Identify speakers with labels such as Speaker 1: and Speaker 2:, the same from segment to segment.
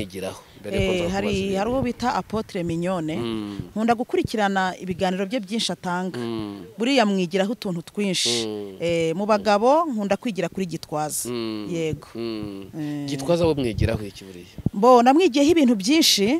Speaker 1: nigiraho mbere yuko
Speaker 2: Eh,
Speaker 1: nza
Speaker 2: hari
Speaker 1: kubaza
Speaker 2: hari uwo bita apotre mignone nkunda gukurikirana ibiganiro bye byinshi atanga
Speaker 1: Mm.
Speaker 2: buriya mwigiraho utuntu twinshi
Speaker 1: Mm.
Speaker 2: Eh, mu bagabo nkunda kwigira kuri gitwaza
Speaker 1: Mm.
Speaker 2: yego
Speaker 1: Mm.
Speaker 2: Eh.
Speaker 1: gitwaza wo mwigiraho iki buriya
Speaker 2: mbona mwigiyeho ibintu byinshi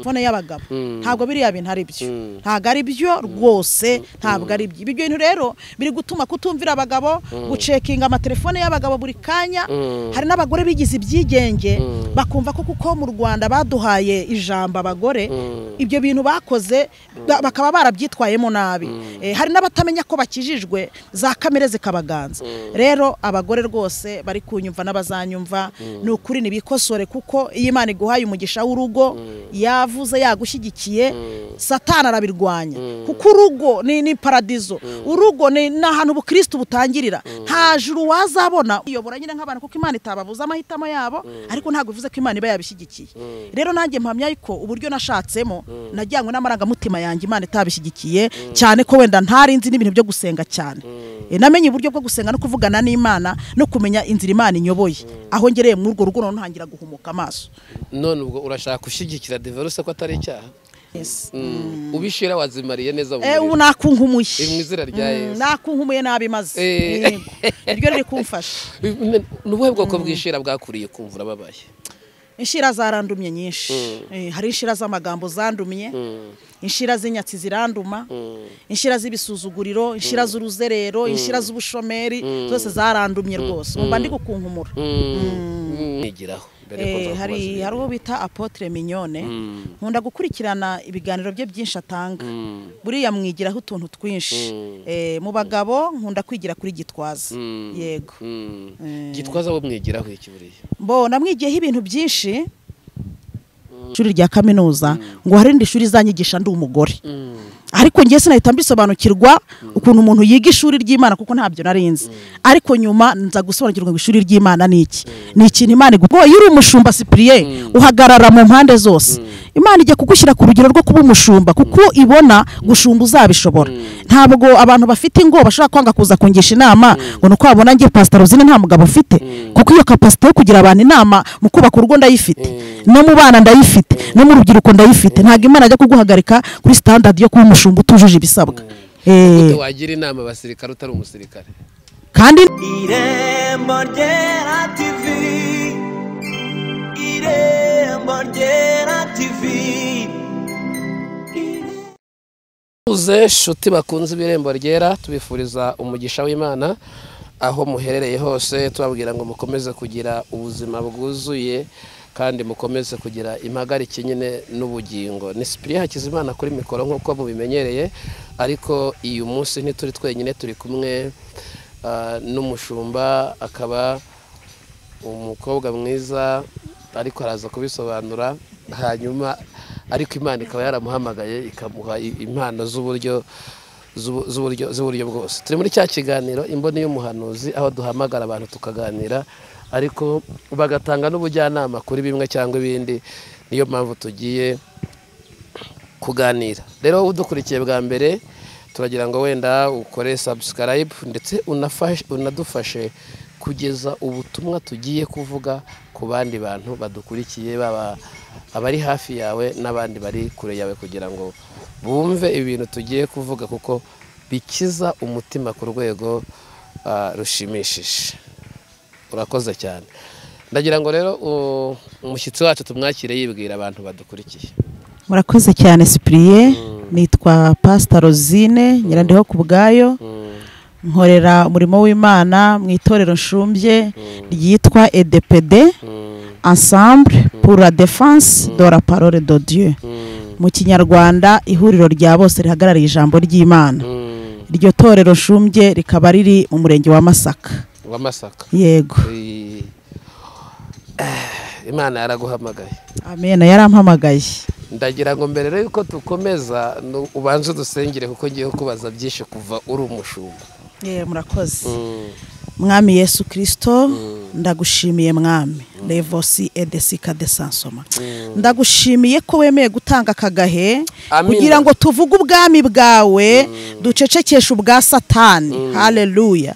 Speaker 2: fone y'abagabo
Speaker 1: Mm.
Speaker 2: ntabwo biriya bintu ari byo
Speaker 1: Mm.
Speaker 2: ntabwo ari byo rwose ntabwo ari byo ibyo bintu rero biri gutuma kutumvira abagabo gucekinga amatelefone y'abagabo buri kanya
Speaker 1: Mm.
Speaker 2: hari n'abagore bigize ibyigenge
Speaker 1: Mm.
Speaker 2: bakumva ko kuko mu rwanda baduhaye ijambo abagore
Speaker 1: Mm.
Speaker 2: ibyo bintu bakoze ba- bakaba barabyitwayemo nabi Eh, hari n'abatamenya ko bakijijwe za kamere zikabaganza rero abagore rwose bari kunyumva n'abazanyumva ni ukuri ntibikosore kuko iyo imana iguhaye umugisha w'urugo yavuze yagushyigikiye satana arabirwanya kuko urugo ni ni paradizo urugo ni ni ahantu ubukristo butangirira nta juru wazabona uyobora nyine nk'abantu kuko imana itababuza amahitamo yabo ariko ntabwo bivuze ko imana iba yabishyigikiye rero nanjye mpamya yuko uburyo nashatsemo najyanywe n'amarangamutima yanjye imana itabishyigikiye cyane ko wenda ntari nzi n'ibintu byo gusenga cyane Eh, namenye uburyo bwo gusenga no kuvugana n'imana no kumenya inzira imana inyoboye aho ngereye muri urwo rugo noneho ntangira guhumuka amaso
Speaker 1: none ubwo urashaka gushyigikira deverose ko atari icyaha
Speaker 2: Yes.
Speaker 1: Mm. ubishira wazimariye neza mu
Speaker 2: Eh, ubu
Speaker 1: mubiri.
Speaker 2: nakunkumuye
Speaker 1: Eh, mu izina rya
Speaker 2: Mm,
Speaker 1: Yesu.
Speaker 2: nakunkumuye nabi maze
Speaker 1: Eh.
Speaker 2: Yego. iryo riri kumfasha
Speaker 1: ni ubuhe bwoko bw'ishira bwakuriye kumva urababaye
Speaker 2: inshira zarandumye nyinshi Eh, hari inshira z'amagambo zandumye inshira z'inyatsi ziranduma inshira z'ibisuzuguriro inshira z'uruzerero inshira z'ubushomeri zose zarandumye rwose umva ndi gukunkumura
Speaker 1: nigiraho mbere yuko nza
Speaker 2: Eh,
Speaker 1: kubaza
Speaker 2: hari
Speaker 1: ibintu.
Speaker 2: hari uwo bita apotre mignone
Speaker 1: Mm.
Speaker 2: nkunda gukurikirana ibiganiro bye byinshi atanga
Speaker 1: Mm.
Speaker 2: buriya mwigiraho utuntu twinshi
Speaker 1: Mm.
Speaker 2: Eh, mu bagabo nkunda kwigira kuri gitwaza
Speaker 1: Mm.
Speaker 2: yego
Speaker 1: Mm.
Speaker 2: Eh.
Speaker 1: gitwaza wo mwigiraho iki buriya
Speaker 2: mbona mwigiyeho ibintu byinshi ishuri rya kaminuza ngo hari irindi shuri izanyigisha ndi umugore
Speaker 1: Mm.
Speaker 2: ariko njye sinahita mbisobanukirwa ukuntu umuntu yiga ishuri ry'imana kuko ntabyo nari nzi ariko nyuma nza gusobanukirwa ngo ishuri ry'imana ni iki ni ikintu imana iguha iyo uri umushumba sipiriye uhagarara mu mpande zose imana ijya kugushyira ku rugero rwo kuba umushumba kuko ibona gushumba uzabishobora ntabwo abantu bafite ingo bashobora kwanga kuza kungisha inama ngo ni uko wabona nge pasitoro uzine nta mugabo ufite kuko iyo kapasite yo kugira abantu inama mu kubaka urugo ndayifite no mu bana ndayifite no mu rubyiruko ndayifite ntabwo imana ajya kuguhagarika kuri sitandadi yo kuba umushumba utujuje ibisabwa Eh,
Speaker 1: Gute wagira inama abasirikare utari umusirikare
Speaker 2: kandi
Speaker 3: irembo ryera tivi irembo ryera tivi
Speaker 1: Uze shuti bakunze ibirembo ryera tubifuriza umugisha w'Imana aho muherereye hose tubabwira ngo mukomeze kugira ubuzima bwuzuye kandi mukomeze kugira impagarike nyine n'ubugingo ni Cyprien Hakizimana kuri mikoro nk'uko mubimenyereye ariko uyu munsi ntituri twenyine turi kumwe ah, n'umushumba akaba umukobwa mwiza ariko araza kubisobanura hanyuma ariko imana ikaba yaramuhamagaye ikamuha i- impano z'uburyo z'ubu- z'uburyo z'uburyo bwose turi muri cya kiganiro imboni y'umuhanuzi aho duhamagara abantu tukaganira ariko bagatanga n'ubujyanama kuri bimwe cyangwa ibindi niyo mpamvu tugiye kuganira rero wowe udukurikiye bwa mbere turagira ngo wenda ukore subscribe ndetse unafashe- unadufashe kugeza ubutumwa tugiye kuvuga ku bandi bantu badukurikiye baba abari hafi yawe n'abandi bari kure yawe kugira ngo bumve ibintu tugiye kuvuga kuko bikiza umutima ku rwego ah, rushimishije urakoze cyane ndagira ngo rero u- umushyitsi wacu tumwakire yibwira abantu badukurikiye
Speaker 2: murakoze cyane sipiriye nitwa pasita rozine nyirandeho ku bwayo nkorera umurimo w'imana mu itorero nshumbye ryitwa edepede ensemble pour la défense de la parole de dieu mu kinyarwanda ihuriro rya bose rihagarariye ijambo ry'imana iryo torero nshumbye rikaba riri mu murenge wa masaka
Speaker 1: w'amasaka
Speaker 2: yego
Speaker 1: Eh, eh, imana yaraguhamagaye
Speaker 2: amena yarampamagaye
Speaker 1: ndagira ngo mbere rero yuko dukomeza nu- ubanze udusengere kuko ngiye kubaza byinshi kuva uri umushumba
Speaker 2: murakoze mwami yesu kirisito ndagushimiye mwami revosi edesika de sansoma ndagushimiye ko wemeye gutanga akagahe
Speaker 1: Amina.
Speaker 2: kugira ngo tuvuge ubwami bwawe ducecekeshe ubwa satani haleluya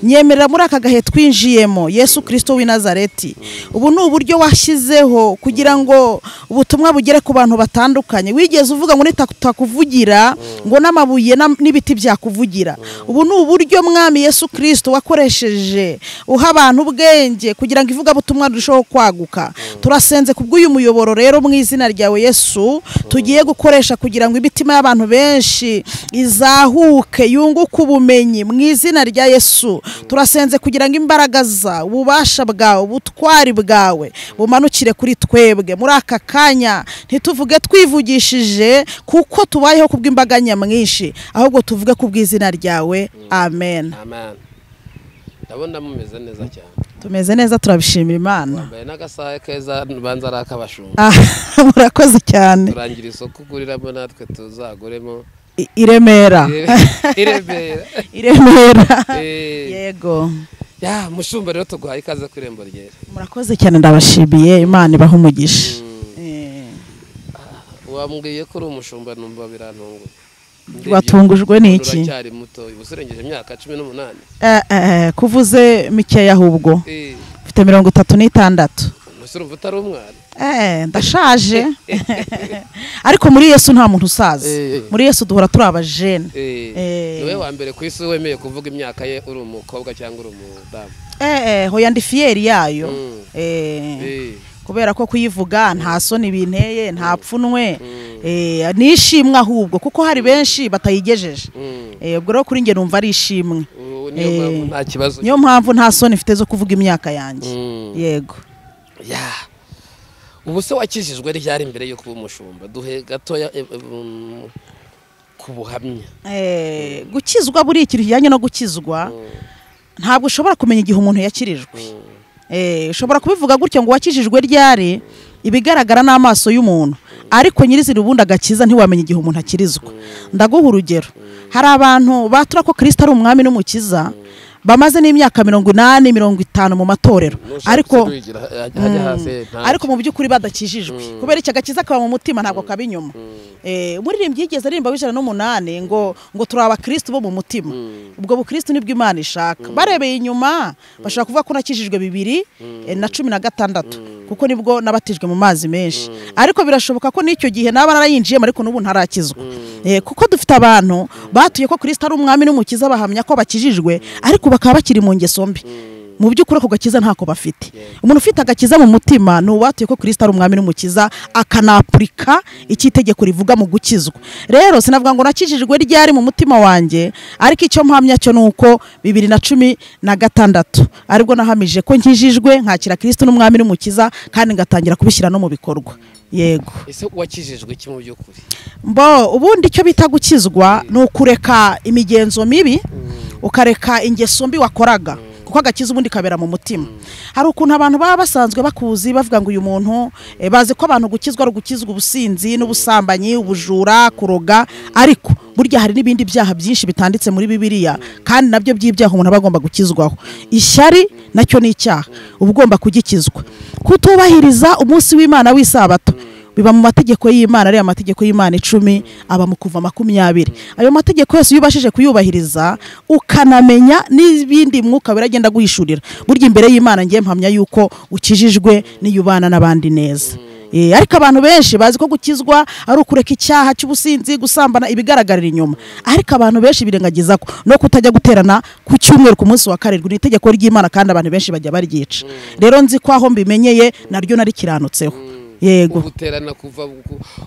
Speaker 2: nyemerera muri aka gahe twinjiyemo yesu kirisito w'i nazareti ubu ni uburyo washyizeho kugira ngo ubutumwa bugere ku bantu batandukanye wigeze uvuga ngo nitatakuvugira ngo n'amabuye n'am- n'ibiti byakuvugira ubu ni uburyo mwami yesu kirisito wakoresheje uha abantu ubwenge kugira ngo ivugabutumwa rirusheho kwaguka turasenze kubw'uyu muyoboro rero mu izina ryawe yesu tugiye gukoresha kugira ngo imitima y'abantu benshi izahuke yunguke ubumenyi mu izina rya yesu turasenze kugira ngo imbaraga za ububasha bwawe ubutwari bwawe bumanukire kuri twebwe muri aka kanya ntituvuge twivugishije kuko tubayeho kubw'imbaga nyamwinshi ahubwo tuvuge kubw'izina ryawe amen
Speaker 1: amen ndabona mumeze neza cyane
Speaker 2: tumeze neza turabishimira imana
Speaker 1: bambaye n'agasaha keza banza ari ak'abashumba
Speaker 2: Ah, murakoze cyane
Speaker 1: turangira isoko uguriramo natwe tuzaguremo
Speaker 2: I- i Remera
Speaker 1: I- i Remera.
Speaker 2: i Remera
Speaker 1: Eh,
Speaker 2: yego
Speaker 1: ya mushumba rero tuguhaye ikaze ku irembo ryera
Speaker 2: murakoze cyane ndabashimiye imana ibaha umugisha Eh,
Speaker 1: wambwiye ko uri umushumba numva birantunguye Ndebye
Speaker 2: watungujwe n'iki
Speaker 1: uracyari muto uba userengeje imyaka cumi n'umunani
Speaker 2: Eh, eh, eh, kuvuze mikeya ahubwo
Speaker 1: Eh,
Speaker 2: mfite mirongo itatu n'itandatu
Speaker 1: ubuse urumva utari umwana
Speaker 2: Eh, ndashaje ariko muri yesu nta muntu usaza
Speaker 1: Eh, eh.
Speaker 2: muri yesu duhora turi abajene
Speaker 1: Eh,
Speaker 2: Eh.
Speaker 1: niwe wa mbere ku isi wemeye kuvuga imyaka ye uri umukobwa cyangwa uri umudamu
Speaker 2: Eh, eh, hoya ndi fiyeri yayo
Speaker 1: Mm.
Speaker 2: Eh,
Speaker 1: Eh,
Speaker 2: kubera ko kuyivuga nta soni binteye nta pfunwe eh, ni ishimwe ahubwo kuko hari benshi batayigejeje
Speaker 1: mm.
Speaker 2: Eh, ubwo rero kuri njye numva ari ishimwe
Speaker 1: Ubu niyo mpamvu
Speaker 2: Eh,
Speaker 1: nta kibazo
Speaker 2: niyo mpamvu nta soni mfite zo kuvuga imyaka yanjye
Speaker 1: Mm.
Speaker 2: yego
Speaker 1: ya ubu se wakijijwe ryari mbere yo kuba umushumba duhe gatoya eh, eh, um, ku buhamya
Speaker 2: Eh, gukizwa buri ikintu kijyanye no gukizwa ntabwo ushobora kumenya igihe umuntu yakirijwe Eh, ushobora kubivuga gutya ngo wakijijwe ryari ibigaragara n'amaso y'umuntu ariko nyirizina ubundi agakiza ntiwamenya igihe umuntu akirizwa ndaguha urugero hari abantu batura ko kirisita ari umwami n'umukiza bamaze n'imyaka mirongo inani mirongo itanu mu matorero
Speaker 1: Nushaka
Speaker 2: ariko
Speaker 1: kuzirugira, hajya hajya hasi nta-
Speaker 2: ariko mu by'ukuri badakijijwe kubera iki agakiza kaba mu mutima ntabwo kaba inyuma Eh, umuririmbyi yigeze aririmba w'ijana n'umunani ngo ngo turi abakristo bo mu mutima ubwo bukristo nibwo imana ishaka barebeye inyuma bashobora kuvuga ko nakijijwe bibiri eh, na cumi na gatandatu kuko nibwo nabatijwe mu mazi menshi ariko birashoboka ko n'icyo gihe naba narayinjiyemo ariko n'ubu ntarakizwa Eh, kuko dufite abantu batuye ko kirisita ari umwami n'umukiza bahamya ko bakijijwe ariko bakaba bakiri mu ngeso mbi mu by'ukuri ako gakiza ntako bafite umuntu ufite agakiza mu mutima ni uwatuye ko kirisita ari umwami n'umukiza akanapurika icyo itegeko rivuga mu gukizwa rero sinavuga ngo nakijijwe ryari mu mutima wanjye ariko icyo mpamya cyo ni uko bibiri na cumi na gatandatu aribwo nahamije ko nkijijwe nkakira kirisita n'umwami n'umukiza kandi ngatangira kubishyira no mu bikorwa yego
Speaker 1: ese wakijijwe iki mu by'ukuri
Speaker 2: mbo ubundi icyo bita gukizwa ni ukureka imigenzo mibi ukareka ingeso mbi wakoraga kuko agakiza ubundi kabera mu mutima hari ukuntu abantu baba basanzwe bakuzi bavuga ngo uyu muntu eh, bazi ko abantu gukizwa ari ugukizwa ubusinzi n'ubusambanyi ubujura kuroga ariko burya hari n'ibindi byaha byinshi bitanditse muri bibiliya kandi nabyo by'ibyaha umuntu aba agomba gukizwaho ishyari nacyo ni icyaha uba ugomba kugikizwa kutubahiriza umunsi w'imana w'isabato biba mu mategeko y'imana ariya mategeko y'imana icumi aba mu kuva makumyabiri ayo mategeko yose iyo ubashije kuyubahiriza ukanamenya n'ibindi mwuka biragenda guhishurira burya imbere y'imana ngiye mpamya yuko ukijijwe n'iyo ubana n'abandi neza Eh, ariko abantu benshi bazi ko gukizwa ari ukureka icyaha cy'ubusinzi gusambana ibigaragarira inyuma ariko abantu benshi birengagiza ko no kutajya guterana ku cyumweru ku munsi wa karindwi ni itegeko ry'imana kandi abantu benshi bajya baryica rero nzi ko aho mbimenyeye naryo narikiranutseho yego
Speaker 1: uguterana kuva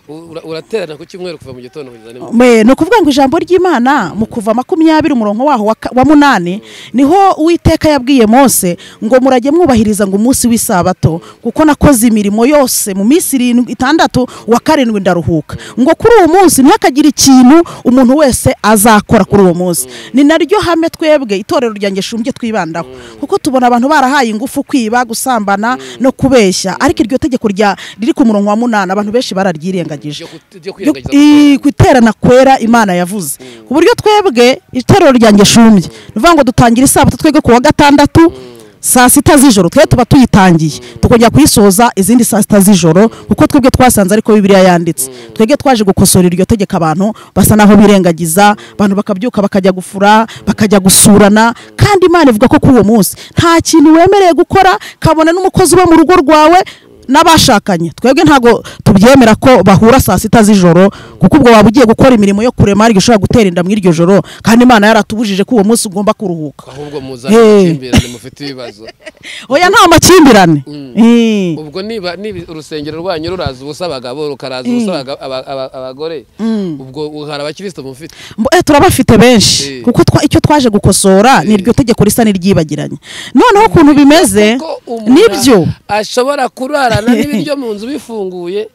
Speaker 1: ku- ura- uraterana ku cyumweru kuva mu gitondo kugeza nimugoroba
Speaker 2: Me, ni ukuvuga ngo ijambo ry'imana mu kuva makumyabiri umurongo waho wa ka- wa munani niho uwiteka yabwiye mose ngo murajye mwubahiriza ngo umunsi w'isabato kuko nakoze imirimo yose mu minsi irindwi itandatu wa karindwi ndaruhuka ngo kuri uwo munsi ntihakagire ikintu umuntu wese azakora kuri uwo munsi ni naryo hame twebwe itorero ryanjye shumbye twibandaho kuko tubona abantu barahaye ingufu kwiba gusambana no kubeshya ariko iryo tegeko rya riri ku murongo wa munani abantu benshi bararyirengagije
Speaker 1: ryo kut- ryo
Speaker 2: yo-
Speaker 1: kwirengagiza
Speaker 2: i- guterana kwera imana yavuze ku buryo twebwe iterero ryanjye shumye ni ukuvuga ngo dutangira isabato twebwe ku wa gatandatu saa sita z'ijoro twe tuba tuyitangiye tukongera kuyisoza izindi saa sita z'ijoro kuko twebwe twasanze ariko bibiliya yanditse twebwe twaje gukosora iryo tegeko abantu basa naho birengagiza abantu bakabyuka bakajya gufura bakajya gusurana kandi imana ivuga ko kuri uwo munsi nta kintu wemereye gukora kabone n'umukozi uba mu rugo rwawe n'abashakanye twebwe ntabwo tubyemera ko bahura saa sita z'ijoro kuko ubwo waba ugiye gukora imirimo yo kurema hari igishobora gutera inda muri iryo joro kandi imana yaratubujije ko uwo munsi ugomba kuruhuka
Speaker 1: ahubwo
Speaker 2: Eh.
Speaker 1: muzakirana mufite ibibazo
Speaker 2: oya nta makimbirane Eh.
Speaker 1: ubwo niba niba urusengero rwanyu ruraza ubusa abagabo rukaraza ubusa abaga- aba- aba- abagore ubwo hari abakirisitu mufite
Speaker 2: Mbo- eh, turabafite benshi
Speaker 1: Eh.
Speaker 2: kuko twa- icyo twaje gukosora ni iryo tegeko risa n'iryibagiranye noneho ukuntu bimeze
Speaker 1: Kuko umuntu
Speaker 2: nibyo
Speaker 1: ashobora kurarana n'ibiryo mu nzu bifunguye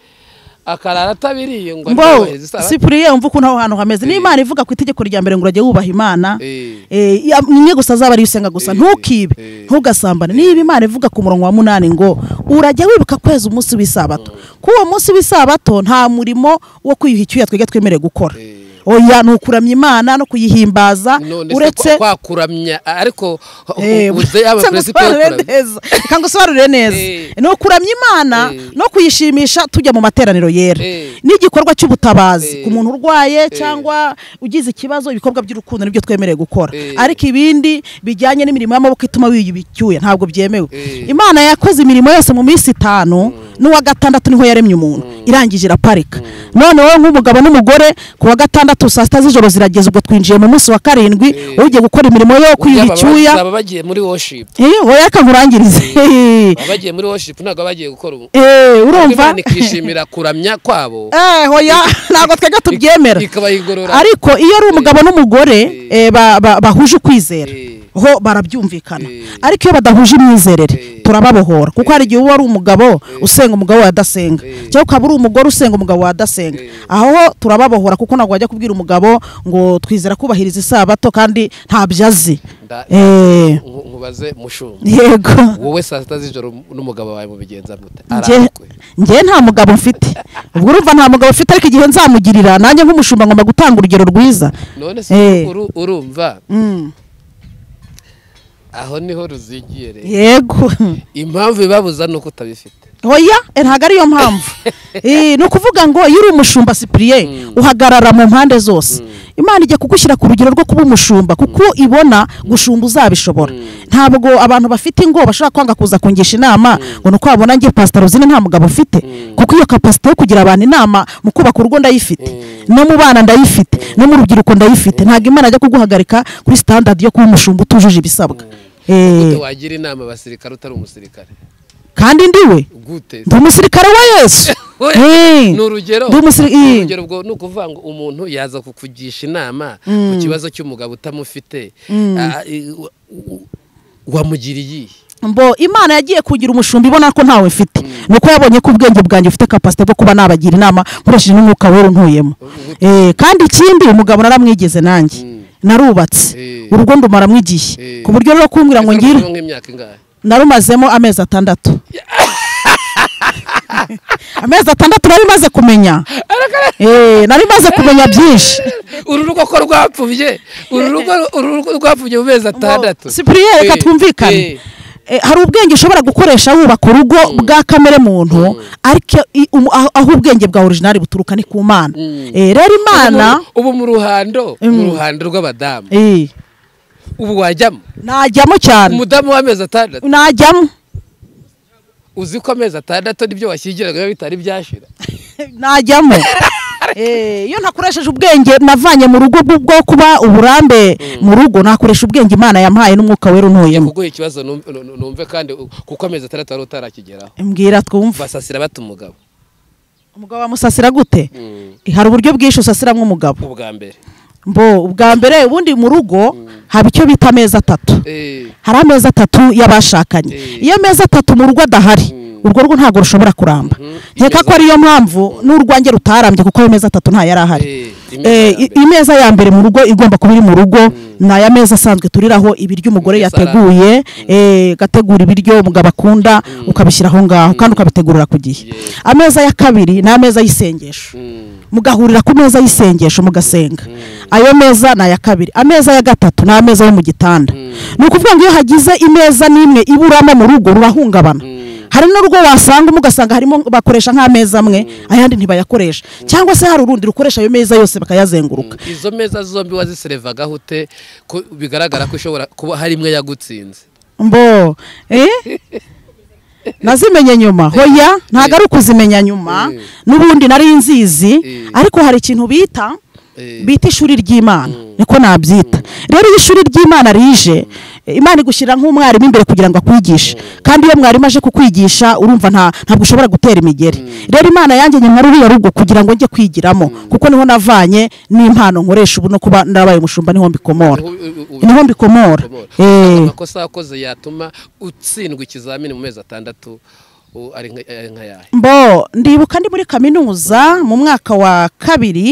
Speaker 1: akarara atabiriye ngo
Speaker 2: mbo
Speaker 1: abyubahirize isabato.
Speaker 2: sipuriye wumva ukuntu aho hantu hameze
Speaker 1: Eh.
Speaker 2: niba imana ivuga ku itegeko rya mbere ngo urajye wubaha imana
Speaker 1: Eh.
Speaker 2: eh, ya- ni imwe gusa azaba ariyo usenga gusa
Speaker 1: Eh,
Speaker 2: ntukibe
Speaker 1: eh.
Speaker 2: ntugasambane niba imana ivuga ku murongo wa munani ngo urajya wibuka kwezi umunsi w'isabato ku uwo munsi w'isabato nta murimo wo kwiyuha icyuya twebwe twemerewe gukora
Speaker 1: Eh.
Speaker 2: oya ni ukuramya imana no kuyihimbaza
Speaker 1: none se
Speaker 2: uretse
Speaker 1: kwa- kwakuramya ariko
Speaker 2: Eh,
Speaker 1: uze yaba
Speaker 2: se
Speaker 1: perezida
Speaker 2: ngusobanurire neza reka ngusobanurire neza
Speaker 1: Eh.
Speaker 2: ni ukuramya imana
Speaker 1: Eh.
Speaker 2: no kuyishimisha tujya mu materaniro yera
Speaker 1: Eh.
Speaker 2: ni igikorwa cy'ubutabazi
Speaker 1: Eh.
Speaker 2: ku muntu urwaye cyangwa ugize ikibazo ibikorwa by'urukundo nibyo twemerewe gukora
Speaker 1: Eh.
Speaker 2: ariko ibindi bijyanye n'imirimo y'amaboko ituma wiyuba icyuya ntabwo byemewe
Speaker 1: Eh.
Speaker 2: imana yakoze imirimo yose mu minsi itanu n'uwa gatandatu niho yaremye umuntu irangije iraparika none wowe nk'umugabo n'umugore ku wa gatandatu saa sita z'ijoro zirageze ubwo twinjiye mu munsi wa karindwi
Speaker 1: Eh.
Speaker 2: ugiye gukora imirimo yo kwiyuha icyuya
Speaker 1: baba bagiye muri worship
Speaker 2: Eh, oya reka nkurangirize
Speaker 1: Baba bagiye muri worship ntabwo baba bagiye gukora ubu
Speaker 2: Eh, urumva
Speaker 1: Imana ikishimira kuramya kwabo
Speaker 2: Eh, oya ntabwo twebwe tubyemera
Speaker 1: ikabaha igorora
Speaker 2: ariko iyo ari umugabo n'umugore eh, ba- ba- bahuje ukwizera
Speaker 1: Eh.
Speaker 2: ho barabyumvikana
Speaker 1: Eh.
Speaker 2: ariko iyo badahuje imyizerere
Speaker 1: Eh.
Speaker 2: turababohora kuko hari igihe uba ari umugabo usenga umugabo wawe adasenga
Speaker 1: Eh.
Speaker 2: cyangwa ukaba uri umugore usenga umugabo wawe adasenga
Speaker 1: Eh.
Speaker 2: aho ho turababohora kuko ntabwo wajya kubwira umugabo ngo twizera kubahiriza isabato kandi ntabyo azi
Speaker 1: Nda-
Speaker 2: Eh,
Speaker 1: nku- nkubaze mushumba
Speaker 2: yego
Speaker 1: wowe saa sita z'ijoro n'umugabo wawe mubigenza mute
Speaker 2: Nge-
Speaker 1: arambikwe
Speaker 2: ngewe nta mugabo mfite ubwo urumva nta mugabo mfite ariko igihe nzamugirira nanjye nk'umushumba ngomba gutanga urugero rwiza
Speaker 1: none se
Speaker 2: Eh.
Speaker 1: uru- urumva
Speaker 2: Mm,
Speaker 1: aho niho ruzigiye rero
Speaker 2: yego
Speaker 1: impamvu ibibabuza ni uko utabifite
Speaker 2: oya eh, ntabwo ariyo mpamvu Eh, ni ukuvuga ngo iyo uri umushumba sipuriye uhagarara mu mpande zose imana ijya kugushyira ku rugero rwo kuba umushumba kuko ibona gushumba uzabishobora ntabwo abantu bafite ingo bashobora kwanga kuza kungisha inama ngo ni uko wabona ngiye pasita rozine nta mugabo mfite kuko iyo kapasite yo kugira abantu inama mu kubaka urugo ndayifite no mu bana ndayifite no mu rubyiruko ndayifite ntabwo imana ajya kuguhagarika kuri sitandadi yo kuba umushumba utujuje ibisabwa Eh,
Speaker 1: wagira inama abasirikare utari umusirikare
Speaker 2: kandi ndiwe
Speaker 1: gute
Speaker 2: ndi umusirikare wa yesu
Speaker 1: We,
Speaker 2: Eh.
Speaker 1: ni urugero
Speaker 2: Ndi umusiri-
Speaker 1: Ni
Speaker 2: eh.
Speaker 1: urugero ubwo ni ukuvuga ngo umuntu yaza kukugisha inama ku kibazo cy'umugabo utamufite Ah, eh, wa- wa- wamugiriye iyihe?
Speaker 2: mbo imana yagiye kugira umushumba ibona ko ntawe mfite ni uko yabonye ko ubwenge bwanjye bufite kapasite bwo kuba nabagira inama nkoresheje n'umwuka wera untuyemo Eh, kandi ikindi umugabo naramwigeze nanjye narubatse
Speaker 1: Eh.
Speaker 2: urugo ndumaramo igihe
Speaker 1: Eh.
Speaker 2: ku buryo rero kumbwira ngo
Speaker 1: Ese
Speaker 2: ngire
Speaker 1: rumaze nk'imyaka ingahe
Speaker 2: narumazemo amezi atandatu amezi atandatu nari maze kumenya Eh, nari maze kumenya byinshi
Speaker 1: uru rugo ko rwapfubye uru rugo uru rugo rwapfubye mu mezi atandatu
Speaker 2: sipuriye reka
Speaker 1: Eh, eh.
Speaker 2: twumvikane Eh, hari ubwenge ushobora gukoresha wubaka urugo bwa kamere muntu ariko i- umu- aho- aho ubwenge bwa orijinali buturuka ni ku mana Eh, rero imana
Speaker 1: Ubu- ubu mu ruhando mu ruhando rw'abadamu
Speaker 2: eh,
Speaker 1: ubu wajyamo
Speaker 2: najyamo cyane
Speaker 1: umudamu w'amezi atandatu
Speaker 2: najyamo
Speaker 1: uzi ko amezi atandatu nibyo washyingiraga biba bitari byashira
Speaker 2: najyamo Eh, iyo ntakoresheje ubwenge navanye mu rugo bwo- bwo kuba uburambe mu rugo nakoresha ubwenge imana yampaye n'umwuka wera untuyemo
Speaker 1: kuguha ikibazo numve- nu- numve kandi u- kuko amezi atandatu wari utarakigeraho
Speaker 2: mbwira twumva
Speaker 1: basasira bata umugabo
Speaker 2: umugabo wamusasira gute
Speaker 1: Mm.
Speaker 2: hari uburyo bwinshi usasiramo umugabo
Speaker 1: ubwa mbere
Speaker 2: mbo ubwa mbere ubundi mu rugo haba icyo bita amezi atatu
Speaker 1: Eh,
Speaker 2: hari amezi atatu y'abashakanye
Speaker 1: Eh.
Speaker 2: iyo amezi atatu mu rugo adahari urwo rugo ntabwo rushobora kuramba nkeka ko ariyo mpamvu n'urwange rutarambye kuko ayo mezi atatu ntayo yari ahari
Speaker 1: Eh, imeza
Speaker 2: Eh,
Speaker 1: ya
Speaker 2: i-
Speaker 1: mbere.
Speaker 2: imeza ya mbere mu rugo igomba kuba iri mu rugo ni aya meza asanzwe turiraho ibiryo umugore
Speaker 1: Imeza
Speaker 2: yateguye eh, agategura ibiryo umugabo akunda ukabishyira aho ngaho kandi ukabitegurira ku gihe
Speaker 1: Yes.
Speaker 2: ameza ya kabiri ni ameza y'isengesho
Speaker 1: Mm.
Speaker 2: mugahurira ku meza y'isengesho mugasenga ayo meza ni aya kabiri ameza ya gatatu ni ameza yo mu gitanda ni ukuvuga ngo iyo hagize imeza n'imwe iburamo mu rugo rurahungabana hari n'urugo wasanga umwe ugasanga harimo bakoresha nk'ameza amwe ayandi ntibayakoresha cyangwa se hari urundi rukoresha ayo meza yose bakayazenguruka
Speaker 1: izo meza zombi waziserevagaho ute ko bigaragara ko ishobora kuba hari imwe yagutsinze
Speaker 2: mbo eh? nazimenye nyuma hoya ntabwo ari ukuzimenya nyuma
Speaker 1: Eh.
Speaker 2: n'ubundi nari nzizi
Speaker 1: Eh.
Speaker 2: ariko hari ikintu bita
Speaker 1: Eh.
Speaker 2: bita ishuri ry'imana niko nabyita rero iyo ishuri ry'imana rije imana igushyira nk'umwarimu imbere kugira ngo akwigishe kandi iyo mwarimu aje kukwigisha urumva nta ntabwo ushobora gutera imigeri rero imana yanjye nyuma ruriya rugo kugira ngo njye kwigiramo kuko niho navanye n'impano nkoresha ubu no kuba ndabaye umushumba niho mbikomora
Speaker 1: Niho u- u- u-
Speaker 2: niho mbikomora Eh.
Speaker 1: amakosa wakoze yatuma utsindwa ikizamini mu mezi atandatu u- ari nka- ari nk'ayahe
Speaker 2: mbo ndibuka ndi muri kaminuza mu mwaka wa kabiri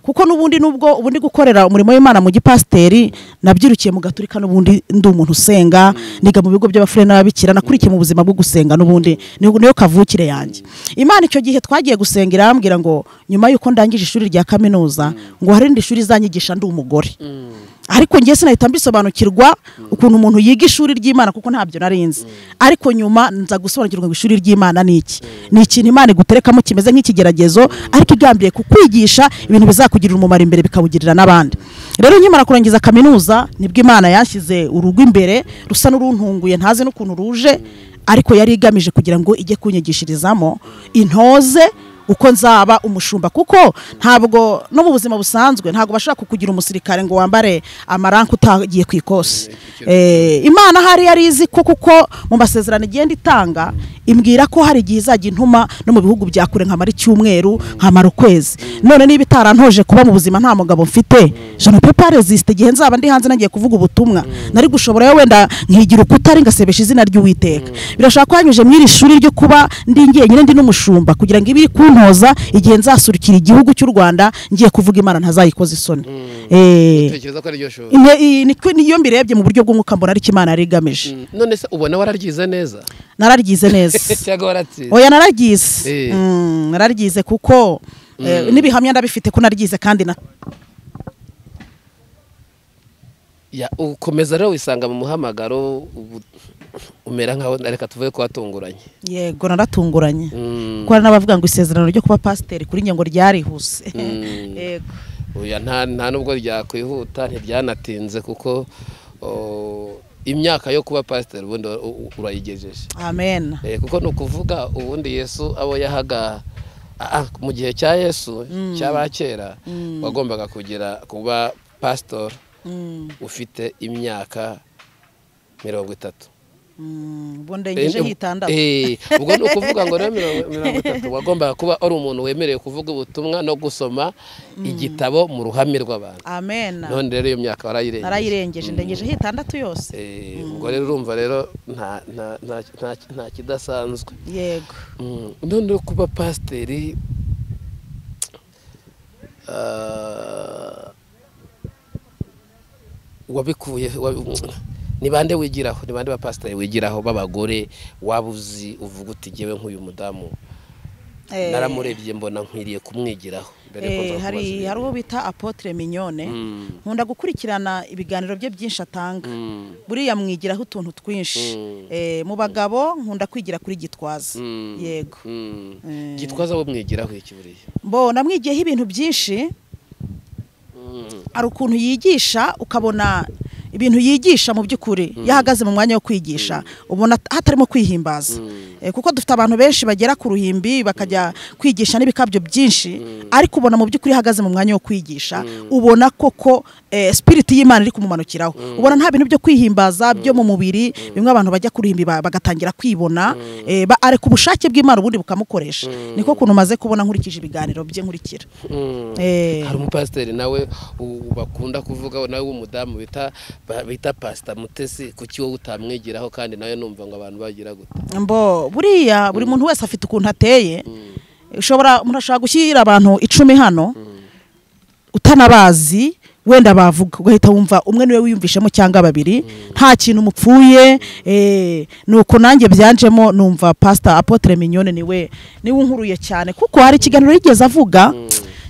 Speaker 2: kuko n'ubundi nubwo ubundi gukorera umurimo w'imana mu gipasiteri nabyirukiye mu gaturika n'ubundi ndi umuntu usenga niga mu bigo by'abafurere n'ababikira nakurikiye mu buzima bwo gusenga n'ubundi ni- niyo kavukire yanjye imana icyo gihe twagiye gusenga irambwira ngo nyuma y'uko ndangije ishuri rya kaminuza ngo hari irindi shuri izanyigisha ndi umugore ariko njye sinahita mbisobanukirwa ukuntu umuntu yiga ishuri ry'imana kuko ntabyo nari nzi ariko nyuma nza gusobanukirwa ngo ishuri ry'imana ni iki ni ikintu imana iguterekamo kimeze nk'ikigeragezo ariko igambiriye kukwigisha ibintu bizakugirira umumaro imbere bikawugirira n'abandi rero nkimara kurangiza kaminuza nibwo imana yashyize urugo imbere rusa n'uruntunguye ntazi n'ukuntu ruje ariko yari igamije kugira ngo ijye kunyigishirizamo intoze uko nzaba umushumba kuko ntabwo no mu buzima busanzwe ntabwo bashobora kukugira umusirikare ngo wambare amaranka utagiye ku ikosi Eh, imana hari yari izi ko kuko mu masezerano igenda itanga imbwira ko hari igihe izajya intuma no mu bihugu bya kure nkamara icyumweru nkamara ukwezi none niba itarantoje kuba mu buzima nta mugabo mfite jana pepa resisite igihe nzaba ndi hanze nagiye kuvuga ubutumwa nari gushobora wenda nkigira ukutari ngasebesha izina ry'uwiteka birashobora ko hanyuze muri iri shuri ryo kuba ndi njyenyine ndi n'umushumba kugira ngo ibiri kuntoza igihe nzasurukira igihugu cy'u rwanda ngiye kuvuga imana ntazayikoza isoni Eh,
Speaker 1: tekereza ko ari ryo shuri
Speaker 2: ine- iyi ni- niyo mbirebye mu buryo bw'umwuka mbona ariko imana yari igamije
Speaker 1: Mm. none se ubona wararyize neza
Speaker 2: nararyize neza
Speaker 1: cyangwa waratsinze
Speaker 2: oya nararyize
Speaker 1: Eh.
Speaker 2: Mm, nararyize kuko eh, n'ibihamya ndabifite ko naryize kandi na
Speaker 1: Ya, ukomeza rero wisanga mu muhamagaro ubu- umera nkaho reka tuvuge ko watunguranye
Speaker 2: yego naratunguranye
Speaker 1: Mm.
Speaker 2: kuko hari n'abavuga ngo isezerano ryo kuba pasiteri kuri njye ngo ryarihuse yego
Speaker 1: Oya, nta nta nubwo ryakwihuta ntiryanatinze kuko o, imyaka yo kuba pasiteri ubundi u- u- urayigejeje
Speaker 2: amen
Speaker 1: Eh, kuko ni ukuvuga ubundi yesu abo yahaga ah, ah, mu gihe cya yesu cy'abakera wagombaga kugira kuba pasitori
Speaker 2: Mm,
Speaker 1: ufite imyaka mirongo itatu
Speaker 2: mm, ubu ndengeje
Speaker 1: Eh,
Speaker 2: hitandatu
Speaker 1: eh, ubwo ni ukuvuga ngo rero mirongo mirongo itatu wagombaga kuba ari umuntu wemerewe kuvuga ubutumwa no gusoma igitabo mu ruhame rw'abantu
Speaker 2: amen
Speaker 1: none rero iyo myaka warayirengeje
Speaker 2: narayirengeje ndengeje hitandatu yose
Speaker 1: Eh, ubwo rero urumva rero nta- nta- nta- nta- nta kidasanzwe
Speaker 2: yego
Speaker 1: Mm, none rero kuba pasiteri ah, wabikuye wa- ni bande wigiraho ni bande ba pasiteri wigiraho b'abagore waba uzi uvuga uti ngewe nk'uyu mudamu
Speaker 2: Eh,
Speaker 1: naramurebye mbona nkwiriye kumwigiraho mbere ko
Speaker 2: eh,
Speaker 1: nza
Speaker 2: hari
Speaker 1: kubaza
Speaker 2: hari uwo
Speaker 1: ibintu.
Speaker 2: bita apotre mignone
Speaker 1: Mm,
Speaker 2: nkunda gukurikirana ibiganiro bye byinshi atanga
Speaker 1: mm,
Speaker 2: buriya mwigiraho utuntu twinshi
Speaker 1: Mm.
Speaker 2: Eh, mu bagabo nkunda kwigira kuri gitwaza
Speaker 1: mm,
Speaker 2: yego
Speaker 1: mm.
Speaker 2: Eh.
Speaker 1: gitwaza we mwigiraho iki buriya
Speaker 2: mbona mwigiyeho ibintu byinshi
Speaker 1: Mm,
Speaker 2: hari ukuntu yigisha ukabona ibintu yigisha mu by'ukuri iyo ahagaze mu mwanya wo kwigisha ubona hatarimo kwihimbaza Eh, kuko dufite abantu benshi bagera ku ruhimbi bakajya kwigisha n'ibikabyo byinshi ariko ubona mu by'ukuri iyo ahagaze mu mwanya wo kwigisha ubona koko eh, spirit y'imana iri kumumanukiraho ubona nta bintu byo kwihimbaza byo mu mubiri bimwe abantu bajya ku ruhimbi ba- bagatangira kwibona eh, ba- areka ubushake bw'imana ubundi bukamukoresha niko kuntu maze kubona nkurikije ibiganiro bye nkurikira
Speaker 1: mm.
Speaker 2: Eh.
Speaker 1: hari umupasiteri nawe u- bakunda kuvuga nawe w'umudamu bita ba- bita pasita mutesi kuki wowe utamwigiraho kandi nawe numva ngo abantu bagira gute
Speaker 2: mbo buriya buri muntu wese afite ukuntu ateye ushobora umuntu ashobora gushyira abantu icumi hano utanabazi wenda bavuga ugahita wumva umwe niwe wiyumvishemo cyangwa babiri nta kintu mupfuye eh, nuko nanjye byanjemo numva pasita apotre mignone niwe niwe unkuruye cyane kuko hari ikiganiro yigeze avuga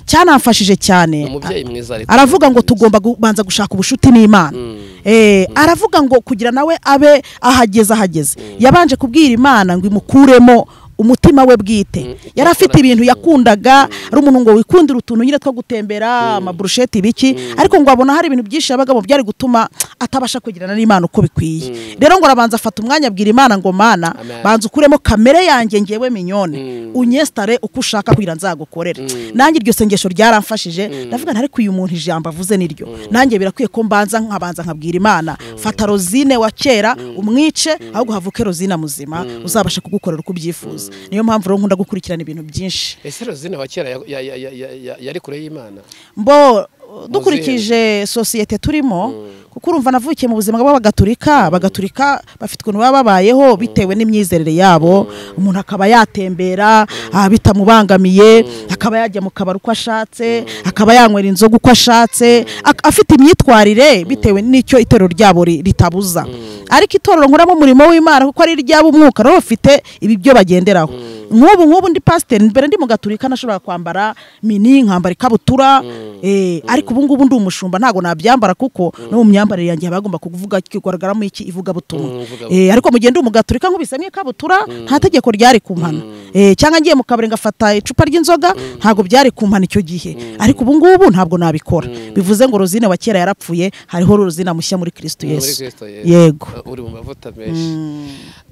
Speaker 2: cyanamfashije cyane
Speaker 1: umubyeyi mwiza ari
Speaker 2: aravuga ngo tugomba kubanza gushaka ubushuti n'imana Eh, aravuga ngo kugira nawe abe ahageze ahageze yabanje kubwira imana ngo imukuremo umutima we bwite yari afite ibintu yakundaga ari umuntu ngo wikundire utuntu nyine two gutembera amaburusheti ibiki ariko ngo abona hari ibintu byinshi yabagamo byari gutuma atabasha kugirana n'imana uko bikwiye rero ngo arabanza afata umwanya abwira imana ngo mana
Speaker 1: Amen.
Speaker 2: banza ukuremo kamere yanjye ngewe minyone unyesitare uko ushaka kugira nzagukorere nanjye iryo sengesho ryaramfashije ndavuga nti ariko uyu muntu ijambo avuze niryo nanjye birakwiye ko mbanza nkabanza nkabwira imana fata rozine wa kera umwice ahubwo havuke rozine muzima uzabasha kugukorera uko ubyifuza niyo mpamvu rero nkunda gukurikirana ibintu byinshi
Speaker 1: ese rozine wa kera ya- ya- ya- ya- ya- ya- yari kure y'imana
Speaker 2: mbo dukurikije sosiyete turimo kuko urumva navukiye mu buzima bw'abagatulika abagatulika bafite ukuntu baba babayeho bitewe n'imyizerere yabo umuntu akaba yatembera ah, bitamubangamiye akaba yajya mu kabari uko ashatse akaba yanywera inzoga uko ashatse ak- afite imyitwarire bitewe n'icyo itorero ryabo ri- ritabuza ariko itorero nkoramo umurimo w'imana kuko ari iry'ab'umwuka nabo bafite ibi byo bagenderaho nk'ubu nk'ubu ndi pasiteri mbere ndi mu gaturika nashobora kwambara mini nkambara ikabutura eh, ariko ubu ngubu ndi umushumba ntabwo nabyambara kuko no mu myambarire yanjye haba hagomba kuvuga kigaragaramo iki
Speaker 1: Mm,
Speaker 2: ivugabutumwa
Speaker 1: ivugabutumwa.
Speaker 2: Eh, ariko mu gihe ndi mu gaturika nkubisemo ikabutura nta tegeko ryari kumpana Eh, cyangwa ngiye mu kabari ngafata icupa ry'inzoga ntabwo byari kumpana icyo gihe ariko ubu ngubu ntabwo nabikora bivuze ngo rozine wa kera yarapfuye hariho rozine mushya muri kirisito
Speaker 1: Muri
Speaker 2: yesu
Speaker 1: Kristo Yesu.
Speaker 2: yego
Speaker 1: Uh, uri mu mavuta menshi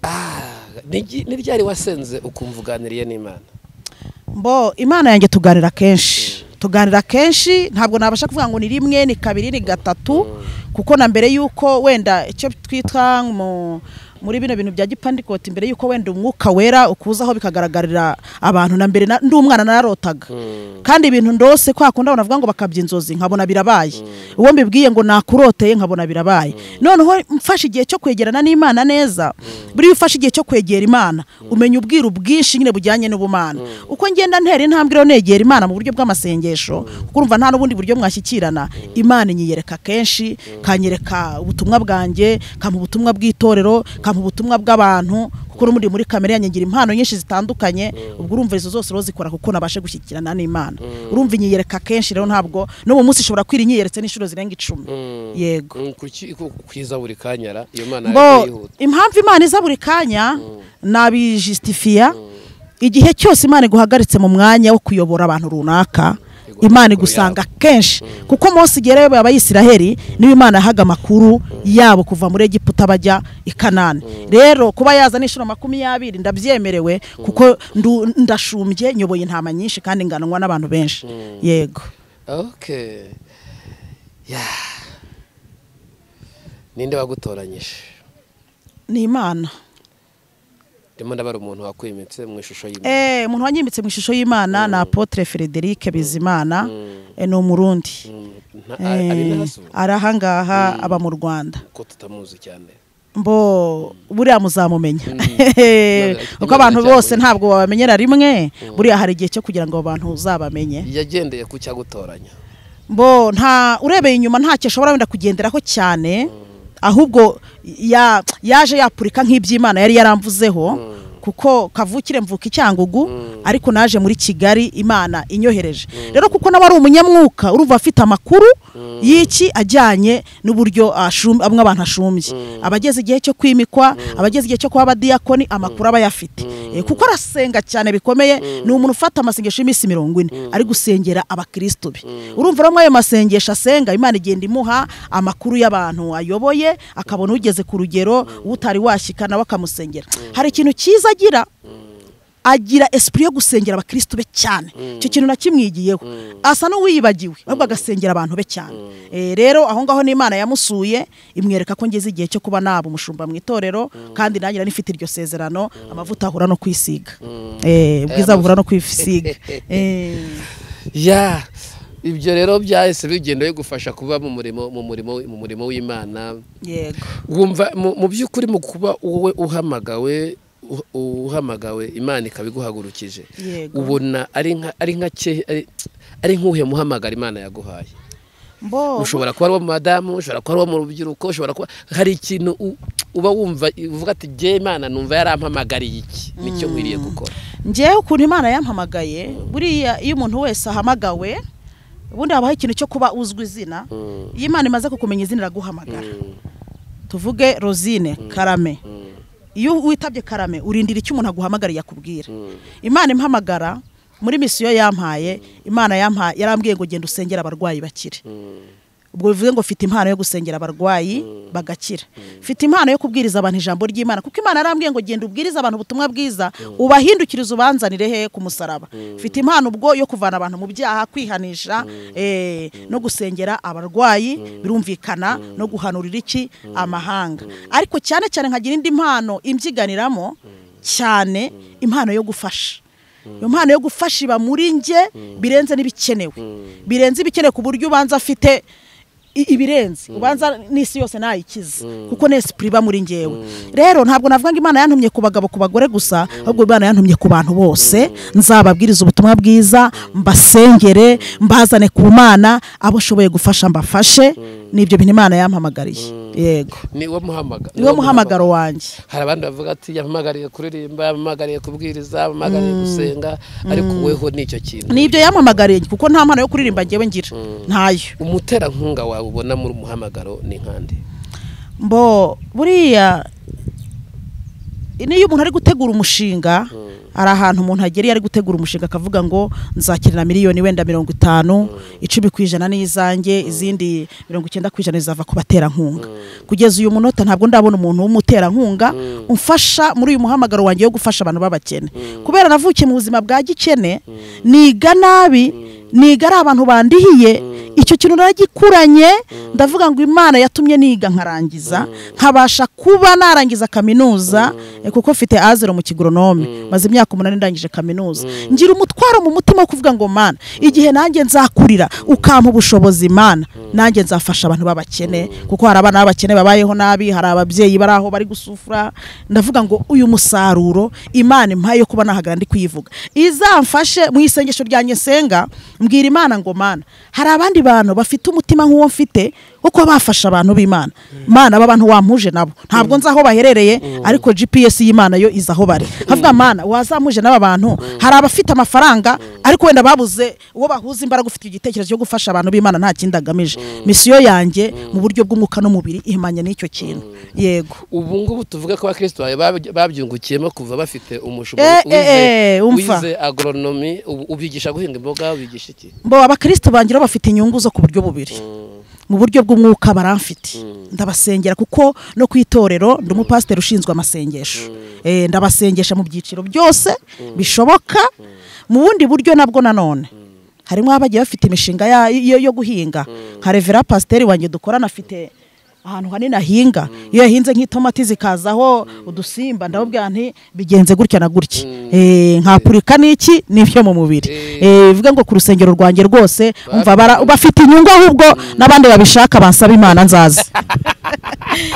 Speaker 1: Ah, ni igi- ni ryari wasenze ukumva uganiriye n'imana
Speaker 2: mbo imana yanjye tuganira kenshi tuganira kenshi ntabwo nabasha kuvuga ngo ni rimwe ni kabiri ni gatatu kuko na mbere y'uko wenda icyo twita mu muri bino bintu bya gipandikoti mbere y'uko wenda umwuka wera ukuzaho bikagaragarira abantu na mbere na- ndi umwana nararotaga kandi ibintu ndose kwa kundi navuga ngo bakabya inzozi nkabona birabaye uwo mbibwiye ngo nakuroteye nkabona birabaye noneho mfashe igihe cyo kwegerana n'imana neza buriya ufashe igihe cyo kwegera imana umenya ubwiru bwinshi nyine bujyanye n'ubumana uko ngenda ntera intambwe rero negera imana mu buryo bw'amasengesho kuko urumva nta n'ubundi buryo mwashyikirana imana inyiyereka kenshi kanyereka ubutumwa bwanjye kampa ubutumwa bw'itorero kampa ubutumwa bw'abantu kuko n'ubundi muri kamere yanjye ngira impano nyinshi zitandukanye ubwo urumva izo zose rero zikora kuko nabashe gushyikirana n'imana urumva inyiyereka kenshi rero ntabwo no mu munsi ishobora kwira inyiyeretse n'inshuro zirenga icumi yego
Speaker 1: Mm, kuki- ku- kwiza buri kanya ra? iyo mana
Speaker 2: Mbo,
Speaker 1: yari yihuta
Speaker 2: impamvu imana iza buri kanya nabijisitifiya igihe cyose imana iguhagaritse mu mwanya wo kuyobora abantu runaka
Speaker 1: Igomba
Speaker 2: imana
Speaker 1: gukora
Speaker 2: igusanga kenshi kuko mose igihe rero abayisiraheri niyo imana yahaga amakuru yabo kuva muri egiputa bajya i kanani rero kuba yaza n'inshuro makumyabiri ndabyemerewe kuko ndu- ndashumbye nyoboye intama nyinshi kandi nganwa n'abantu benshi yego
Speaker 1: okay Yeah. ninde wagutoranyije
Speaker 2: ni imana
Speaker 1: ndimo ndabara umuntu wakwimitse mu ishusho y'imana
Speaker 2: Eh, umuntu wanyimbitse mu ishusho y'imana ni apotre frederic bizimana eh, ni umurundi
Speaker 1: Nta-
Speaker 2: Eh,
Speaker 1: ari nazo
Speaker 2: ari ahangaha aba mu rwanda
Speaker 1: ko tutamuzi cyane
Speaker 2: mbo buriya muzamumenya
Speaker 1: Imana-
Speaker 2: kuko abantu
Speaker 1: Imana
Speaker 2: bose
Speaker 1: cyangwa-
Speaker 2: ntabwo babamenyera rimwe buriya hari igihe cyo kugira ngo abo bantu uzabamenye
Speaker 1: yagendeye ku cyagutoranya
Speaker 2: mbo nta urebeye inyuma ntacyo ashobora wenda kugenderaho cyane ahubwo ya- yaje yapurika nk'iby'imana yari yaramvuzeho kuko kavukire mvuka icyangugu ariko naje muri kigali imana inyohereje rero kuko nawe ari umunyamwuka urumva afite amakuru y'iki ajyanye n'uburyo ashum- amwe abantu ashumbye abageze igihe cyo kwimikwa abageze igihe cyo kuba abadiyakoni amakuru aba yafite Eh, kuko arasenga cyane bikomeye ni umuntu ufata amasengesho y'iminsi mirongo ine ari gusengera abakristo be urumva rero ayo masengesho asenga imana igenda imuha amakuru y'abantu ayoboye akabona ugeze ku rugero utari washyika nawe akamusengera hari ikintu cyiza agira agira esprit yo gusengera abakristo be cyane icyo kintu nakimwigiyeho asa n'uwiyibagiwe ahubwo agasengera abantu be cyane Eh, rero aho ngaho n'imana yamusuye imwereka ko ngeze igihe cyo kuba naba umushumba mu itorero kandi nanjye nari mfite iryo sezerano amavuta ahura no kwisiga Eh, ubwiza buhura no kwisiga Eh.
Speaker 1: ya ibyo rero byahise bigenda bigufasha kuba mu murimo mu murimo mu murimo w'imana
Speaker 2: yego
Speaker 1: wumva mu mu by'ukuri mu kuba wowe uhamagawe u- uhamagawe imana ikaba iguhagurukije
Speaker 2: Yego.
Speaker 1: ubona ari nka ari nka ke- ari- ari nk'uhe muhamagara imana yaguhaye
Speaker 2: mbo
Speaker 1: ushobora kuba ari uwo mu madamu ushobora kuba ari uwo mu rubyiruko ushobora kuba hari ikintu u- uba wumva uvuga ati jye imana numva yarampamagariye iki nicyo nkwiriye gukora
Speaker 2: ngewe ukuntu imana yampamagaye buriya iyo umuntu wese ahamagawe ubundi habaho ikintu cyo kuba uzwi izina iyo imana imaze kukumenya izina iraguhamagara tuvuge rosine karame iyo witabye karame urindira icyo umuntu aguhamagariye akubwira imana impamagara muri misiyo yampaye imana yampaye yarambwiye ngo genda usengera abarwayi bakire ubwo bivuze ngo mfite impano yo gusengera abarwayi bagakira mfite impano yo kubwiriza abantu ijambo ry'imana kuko imana yarambwiye ngo genda ubwirize abantu ubutumwa bwiza ubahindukirize ubanzanire he ku musaraba mfite impano ubwo yo kuvana abantu mu byaha kwihanisha eh, no gusengera abarwayi birumvikana no guhanurira iki amahanga ariko cyane cyane nkagira indi mpano imbyiganiramo cyane impano yo gufasha iyo mpano yo gufasha iba muri njye birenze n'ibikenewe birenze ibikenewe ku buryo ubanza afite i- ibirenze ubanza n'isi yose nayikize kuko n'esipuri iba muri ngewe rero ntabwo navuga ngo imana yantumye ku bagabo ku bagore gusa ahubwo imana yantumye ku bantu bose nzababwiriza ubutumwa bwiza mbasengere mbazane ku mana abo nshoboye gufasha mbafashe nibyo bintu imana yampamagariye yego
Speaker 1: niwo muhamagaro
Speaker 2: niwo muhamagaro wanjye
Speaker 1: hari abandi bavuga ati yampamagariye kuririmba yampamagariye kubwiriza yampamagariye gusenga ariko weho nicyo kintu
Speaker 2: nibyo yampamagariye kuko nta mpano yo kuririmba ngewe ngira ntayo
Speaker 1: umuterankunga wawe ubona muri muhamagaro ni nkande
Speaker 2: mbo buriya niyo umuntu ari gutegura umushinga hari ahantu umuntu agera iyo ari gutegura umushinga akavuga ngo nzakirira miliyoni wenda mirongo itanu icumi ku ijana ni izanjye izindi mirongo icyenda ku ijana zizava ku baterankunga kugeza uyu munota ntabwo ndabona umuntu w'umuterankunga umfasha muri uyu muhamagaro wanjye wo gufasha abantu b'abakene kubera navukiye mu buzima bwa gikene niga nabi niga ari abantu bandihiye icyo kintu naragikuranye ndavuga ngo imana yatumye niga nkarangiza nkabasha kuba narangiza kaminuza eh, kuko mfite azero mu kigoronome maze imyaka umunani ndangije kaminuza ngira umutwaro mu mutima wo kuvuga ngo mana igihe nanjye nzakurira ukampa ubushobozi mana nanjye nzafasha abantu b'abakene kuko hari abana b'abakene babayeho nabi hari ababyeyi bari aho bari gusufura ndavuga ngo uyu musaruro imana impaye yo kuba nahagara ndi kuyivuga izamfashe mu isengesho ryanjye nsenga mbwira imana ngo mana hari abandi bantu bafite umutima nk'uwo mfite wo kuba bafasha abantu b'imana mana b'abantu wampuje nabo ntabwo nzi aho baherereye ariko gps y'imana yo izi aho bari nkavuga mana wazampuje n'aba bantu hari abafite amafaranga ariko wenda babuze uwo bahuza imbaraga ufite igitekerezo cyo gufasha abantu b'imana nta kindi agamije misiyo yanjye mu buryo bw'umwuka n'umubiri ihimanye n'icyo kintu yego
Speaker 1: ubu ngubu tuvuga ko abakristo bawe bab- babyungukiyemo kuva bafite
Speaker 2: Eh,
Speaker 1: umushobozi
Speaker 2: eh, eh, umva.
Speaker 1: wize agronomi ubu ubyigisha guhinga imboga ubigisha iki
Speaker 2: bo abakristo bangira bafite inyungu zo ku buryo bubiri mu buryo bw'umwuka baramfite ndabasengera kuko no ku itorero ndi umupasiteri ushinzwe amasengesho Eh, ndabasengesha mu byiciro byose bishoboka mu bundi buryo nabwo nanone harimo abagiye bafite imishinga ya- yo yo guhinga nka revera pasiteri wanjye dukorana afite ahantu hanini ahinga iyo yahinze nk'itomati zikazaho udusimba ndababwira nti bigenze gutya na gutya Eh, nkapurika n'iki n'ibyo mu mubiri Eh, bivuga ngo ku rusengero rwanjye rwose umva bara- bafite inyungu ahubwo n'abandi babishaka bansaba imana nzaza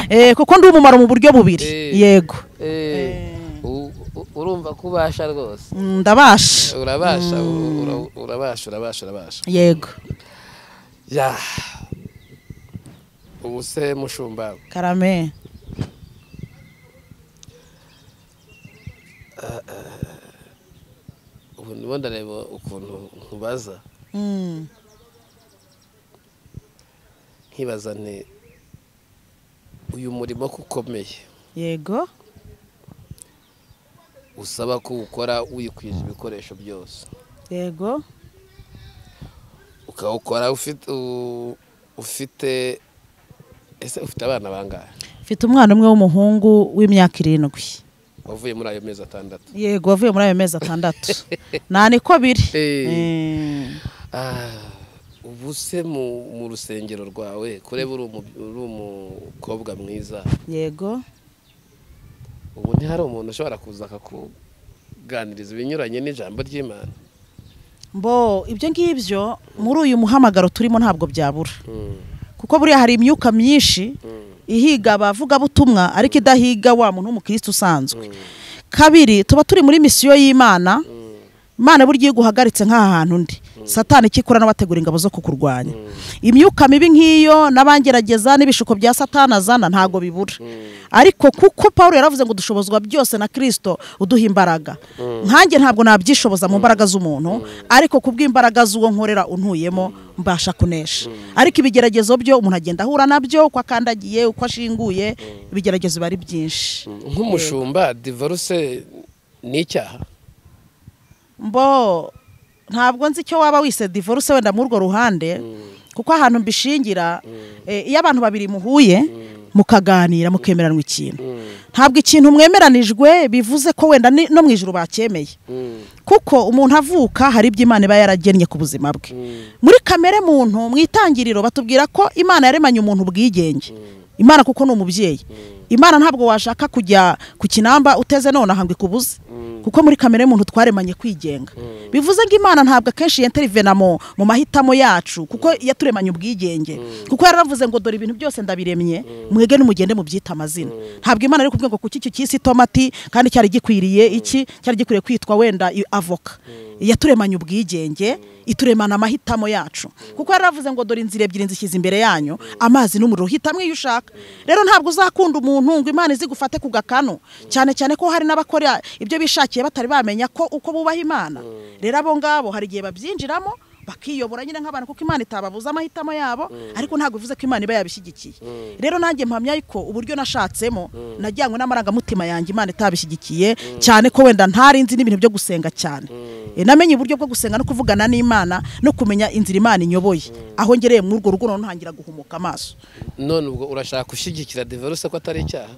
Speaker 2: Eh, kuko ndi umumaro mu buryo bubiri
Speaker 1: Eh.
Speaker 2: yego
Speaker 1: Eh, u- u- urumva ko ubasha rwose
Speaker 2: Mm, ndabasha
Speaker 1: urabasha u- ura- urabasha urabasha urabasha
Speaker 2: yego
Speaker 1: ya ubu se mushumba
Speaker 2: karame
Speaker 1: ubu ndimo ndareba ukuntu nkubaza
Speaker 2: Mm,
Speaker 1: nkibaza nti uyu murimo ko ukomeye
Speaker 2: yego
Speaker 1: usaba ko ukora wikwije ibikoresho byose
Speaker 2: yego
Speaker 1: ukawukora ufite u- ufite ese ufite abana bangahe
Speaker 2: mfite umwana umwe w'umuhungu w'imyaka irindwi
Speaker 1: wavuye muri ayo mezi atandatu
Speaker 2: yego wavuye muri ayo mezi atandatu nta niko biri
Speaker 1: Eh.
Speaker 2: Eh,
Speaker 1: Ah, ubu se mu mu rusengero rwawe kureba uri umu- uri umukobwa mwiza
Speaker 2: yego
Speaker 1: ubu ntihari umuntu ushobora kuza akakuganiriza ibinyuranye n'ijambo ry'imana
Speaker 2: mbo ibyo ngibyo muri uyu muhamagaro turimo ntabwo byabura
Speaker 1: Mm,
Speaker 2: kuko buriya hari imyuka myinshi ihiga abavugabutumwa ariko idahiga wa muntu w'umukirisitu usanzwe kabiri tuba turi muri misiyo y'imana imana burya iyo iguhagaritse nk'aha hantu undi satani icyo ikora n'abategura ingabo zo kukurwanya imyuka mibi nk'iyo n'abangerageza n'ibishuko bya satani azana ntabwo bibura ariko kuko paul yaravuze ngo dushobozwa byose na kirisito uduha imbaraga nkanjye ntabwo nabyishoboza mu mbaraga z'umuntu ariko ku bw'imbaraga z'uwo nkorera untuyemo mbasha kunesha ariko ibigeragezo byo umuntu agenda ahura nabyo uko akandagiye uko ashinguye ibigeragezo biba ari byinshi
Speaker 1: nk'umushumba divorce ni icyaha
Speaker 2: mbo ntabwo nzi icyo waba wise divorce wenda muri urwo ruhande kuko ahantu mbishingira eh, iyo abantu babiri muhuye mukaganira mukemeranwa ikintu ntabwo ikintu mwemeranijwe bivuze ko wenda ni- no mu ijuru bacyemeye kuko umuntu avuka hari ibyo imana iba yaragennye ku buzima bwe muri kamere muntu mu itangiriro batubwira ko imana yaremanye umuntu ubwigenge imana kuko ni umubyeyi imana ntabwo washaka kujya ku kinamba uteze none ahanga ikubuze kuko muri kamere muntu twaremanye kwigenga bivuze ngo imana ntabwo akenshi yenterivena mu mu mahitamo yacu kuko yaturemanye ubwigenge kuko yaravuze ngo dore ibintu byose ndabiremye mwege n'umugende mubyita amazina ntabwo imana ari kubwira ngo kuki icyo cyisi tomati kandi cyari gikwiriye iki cyari gikwiriye kwitwa wenda i- avoka yaturemanye ubwigenge ituremana amahitamo yacu kuko yaravuze ngo dore inzira ebyiri nzishyize imbere yanyu amazi n'umuriro hitamo iyo ushaka rero ntabwo uzakunda umuntu ngo imana izigufate ku gakanu cyane cyane ko hari n'abakora ibyo bishakiye batari bamenya ko uko bubaha imana rero abo ngabo hari igihe babyinjiramo bakiyobora nyine nk'abantu kuko imana itababuza amahitamo yabo ariko ntabwo bivuze ko imana iba yabishyigikiye rero nanjye mpamya ko uburyo nashatsemo najyanywe n'amarangamutima yanjye imana itabishyigikiye cyane ko wenda ntarinzi n'ibintu byo gusenga cyane E, namenye uburyo bwo gusenga no kuvugana n'imana no kumenya inzira imana inyoboye aho ngereye muri urwo rugo noneho ntangira guhumuka amaso
Speaker 1: none ubwo urashaka gushyigikira divorce ko atari icyaha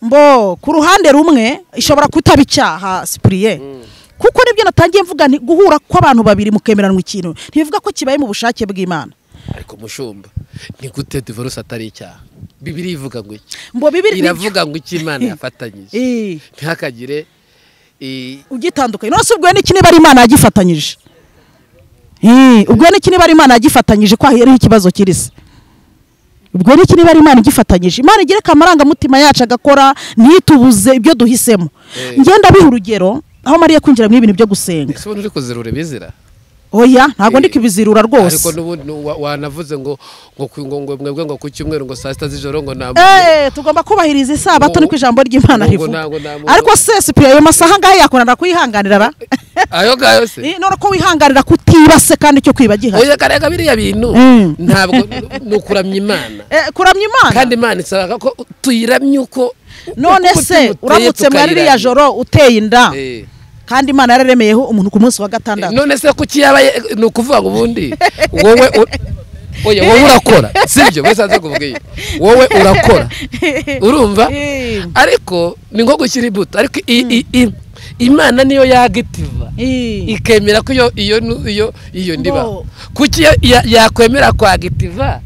Speaker 2: mbo ku ruhande rumwe ishobora kutaba icyaha sipuriye kuko nibyo natangiye mvuga nti guhura kw'abantu babiri mukemeranwa ikintu ntibivuga ko kibaye mu bushake bw'imana
Speaker 1: ariko mushumba ni gute divorce atari icyaha bibiri ivuga ngo iki
Speaker 2: mbo bibiri
Speaker 1: iravuga ngo iki imana yafatanyije
Speaker 2: Eh,
Speaker 1: ntihakagire i-
Speaker 2: ugitandukanye none se ubwo n'iki niba ari imana yagifatanyije Eh, ubwo n'iki niba ari imana yagifatanyije ko hariho ikibazo kiri se ubwo n'iki niba ari imana igifatanyije imana igereka amarangamutima yacu agakora ntitubuze ibyo duhisemo
Speaker 1: Eh.
Speaker 2: ngenda biha urugero aho mariya kwinjira muri ibintu byo gusenga
Speaker 1: ese ubona uri kuzirura ibizira
Speaker 2: oya ntabwo ndi
Speaker 1: Eh,
Speaker 2: kubizirura rwose
Speaker 1: ariko n'ubundi nu- wa- wanavuze ngo ngo ku- ngo ngo mwebwe ngo ku cyumweru ngo saa sita z'ijoro ngo nta muntu
Speaker 2: Eh, tugomba kubahiriza isabato
Speaker 1: Ngo-
Speaker 2: niko ijambo
Speaker 1: ngo-
Speaker 2: ry'imana
Speaker 1: ngo
Speaker 2: rivuga
Speaker 1: ntabwo namuha-
Speaker 2: ariko se sipiriya ayo masaha ngahe yakunda kuyihanganira ra
Speaker 1: ayo ngayo se
Speaker 2: Eh, none ko wihanganira kutibase kandi icyo kwiba gihari
Speaker 1: oya karega biriya bintu
Speaker 2: Mm.
Speaker 1: ntabwo ni ukuramya imana
Speaker 2: Eh, kuramya imana
Speaker 1: kandi imana isaba ko tuyiramye uko
Speaker 2: none
Speaker 1: uko
Speaker 2: se
Speaker 1: tumuteye
Speaker 2: uramutse muri
Speaker 1: tukayiramya.
Speaker 2: ririya joro uteye inda
Speaker 1: Eh.
Speaker 2: kandi imana yararemeyeho umuntu ku munsi wa gatandatu
Speaker 1: none se kuki yaba ye- ni ukuvuga ngo ubundi wowe u- oya wowe urakora sibyo bose baza kuvuga iyi wowe urakora urumva
Speaker 2: Eh.
Speaker 1: ariko ni nko gushyira ibuto ariko i- i- i- imana niyo yagitiva
Speaker 2: Eh.
Speaker 1: ikemera ko iyo iyo nu- iyo iyo ndiba
Speaker 2: Ngo.
Speaker 1: kuki ya- ya- yakwemera kwagitiva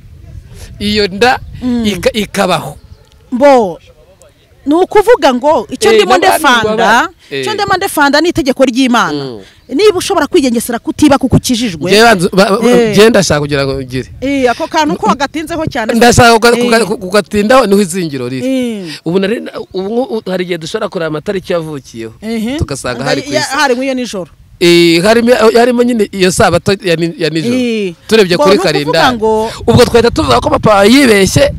Speaker 1: iyo nda ika- ikabaho
Speaker 2: mbo ni ukuvuga ngo icyo
Speaker 1: Eh,
Speaker 2: ndimo
Speaker 1: n'abandi
Speaker 2: ndefanda
Speaker 1: baba-
Speaker 2: icyo
Speaker 1: Eh.
Speaker 2: ndimo ndefanda ni itegeko ry'imana
Speaker 1: Mm.
Speaker 2: niba ushobora kwigengesera kutiba kuko ukijijwe
Speaker 1: Njyewe banza- ba-
Speaker 2: Eh.
Speaker 1: njyewe ndashaka kugira ngo ngire
Speaker 2: Eh, ako kantu ko gatinzeho cyane
Speaker 1: ndashaka kuga-
Speaker 2: Eh.
Speaker 1: kuga- kugatindaho niho izingiro riri
Speaker 2: Eh.
Speaker 1: ubu nari na- ubu nko- hari igihe dushobora kureba amatariki yavukiyeho
Speaker 2: Mhm.
Speaker 1: tugasanga hari ku
Speaker 2: Ya-
Speaker 1: isi
Speaker 2: hari nk'iyo nijoro
Speaker 1: Eh, harimo harimo nyine iyo sabato ya ni- ya nijoro
Speaker 2: Eh.
Speaker 1: turebye
Speaker 2: Ngo
Speaker 1: kuri
Speaker 2: ni ukuvuga
Speaker 1: kalendari
Speaker 2: ngo-
Speaker 1: ubwo twahita tuvuga ko papa yibeshye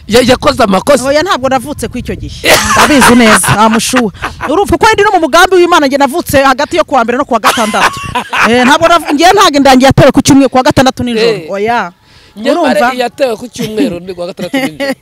Speaker 1: ya- yakoze amakosa
Speaker 2: oya ntabwo navutse ku icyo gihe ndabizi neza nta mushuha urumva kuko ndi no mu mugambi w'imana njye navutse hagati yo kuwa mbere no kuwa gatandatu Eh, ntabwo navu- njyewe ntabwo indangiye yatewe ku cyumweru kuwa gatandatu nijoro
Speaker 1: Eh.
Speaker 2: oya urumva
Speaker 1: nyamara yatewe ku cyumweru ni kuwa gatandatu nijoro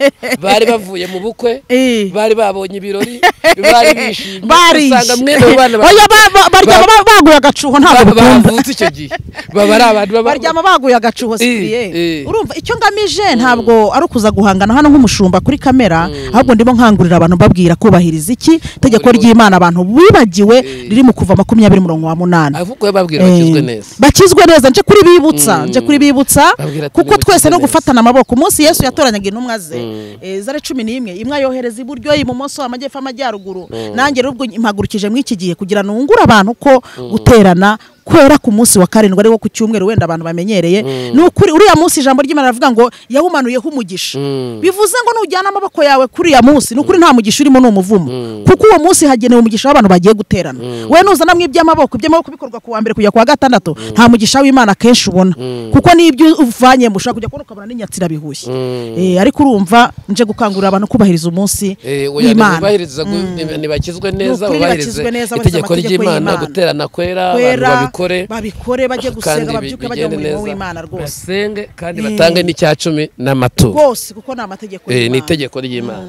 Speaker 1: bari bavuye mu bukwe
Speaker 2: Eh.
Speaker 1: bari babonye ibirori bari bishimye
Speaker 2: barije
Speaker 1: usanga mwene abo bana ba-
Speaker 2: oya ba- ba- baryama ba- baguye agacuho ntabwo
Speaker 1: ba-
Speaker 2: bikunda
Speaker 1: bavutse icyo gihe baba ari abantu baba
Speaker 2: baryama baguye agacuho siriye
Speaker 1: eh.
Speaker 2: urumva icyo ngamije ntabwo ari ukuza guhangana hano nk'umushumba kuri kamera ahubwo ndimo nkangurira abantu mbabwira kubahiriza iki itegeko
Speaker 1: Muri-
Speaker 2: ry'imana abantu bibagiwe
Speaker 1: Eh.
Speaker 2: riri mu kuva makumyabiri murongo wa munani
Speaker 1: ahubwo babwira bakizwe
Speaker 2: Eh,
Speaker 1: neza
Speaker 2: bakizwe neza nje kuri bibutsa nje kuri bibutsa
Speaker 1: Babwira ati
Speaker 2: kuko
Speaker 1: nimukizwe
Speaker 2: twese no
Speaker 1: neza.
Speaker 2: gufatana amaboko umunsi yesu yatoranyaga intumwa ze eh, zari cumi n'imwe imwe ayohereza iburyo ibumoso amajyepfo amajyaruguru nanjye rero ubwo mpagurukije mu iki gihe kugira ngo nungure abantu ko guterana kwera ku munsi wa karindwi ari wo ku cyumweru wenda abantu bamenyereye ni ukuri uriya munsi ijambo ry'imana rivuga ngo yawumanuyeho umugisha
Speaker 1: Mm.
Speaker 2: bivuze ngo nujyana amaboko yawe kuri uriya munsi ni ukuri nta mugisha urimo ni umuvumo kuko uwo munsi hagenewe umugisha w'abantu bagiye guterana we nuzana mu iby'amaboko iby'amaboko bikorwa ku wa mbere kujya ku wa gatandatu nta mugisha w'imana akenshi ubona kuko n'ibyo uvanyemo ushobora kujya kubona ukabona n'inyatsira bihushye Eh, ariko urumva nje gukangurira abantu kubahiriza umunsi
Speaker 1: Eh, oya,
Speaker 2: w'imana
Speaker 1: ntibubahirize gu- ntibakizwe neza
Speaker 2: Ni ukuri
Speaker 1: bubahirize
Speaker 2: bakizwe neza, bubahirize
Speaker 1: itegeko
Speaker 2: amategeko
Speaker 1: ry'imana
Speaker 2: y'Imana.
Speaker 1: guterana kwera abantu
Speaker 2: kwera
Speaker 1: babikore
Speaker 2: babikore bajye
Speaker 1: kandi
Speaker 2: gusenga babyuke
Speaker 1: bi-
Speaker 2: bajye mu
Speaker 1: bigende
Speaker 2: murimo
Speaker 1: neza.
Speaker 2: w'imana rwose
Speaker 1: basenge kandi
Speaker 2: Eh.
Speaker 1: batange n'icya cumi n'amaturo
Speaker 2: rwose kuko ni amategeko
Speaker 1: Eh, ni
Speaker 2: y'Imana.
Speaker 1: itegeko ry'imana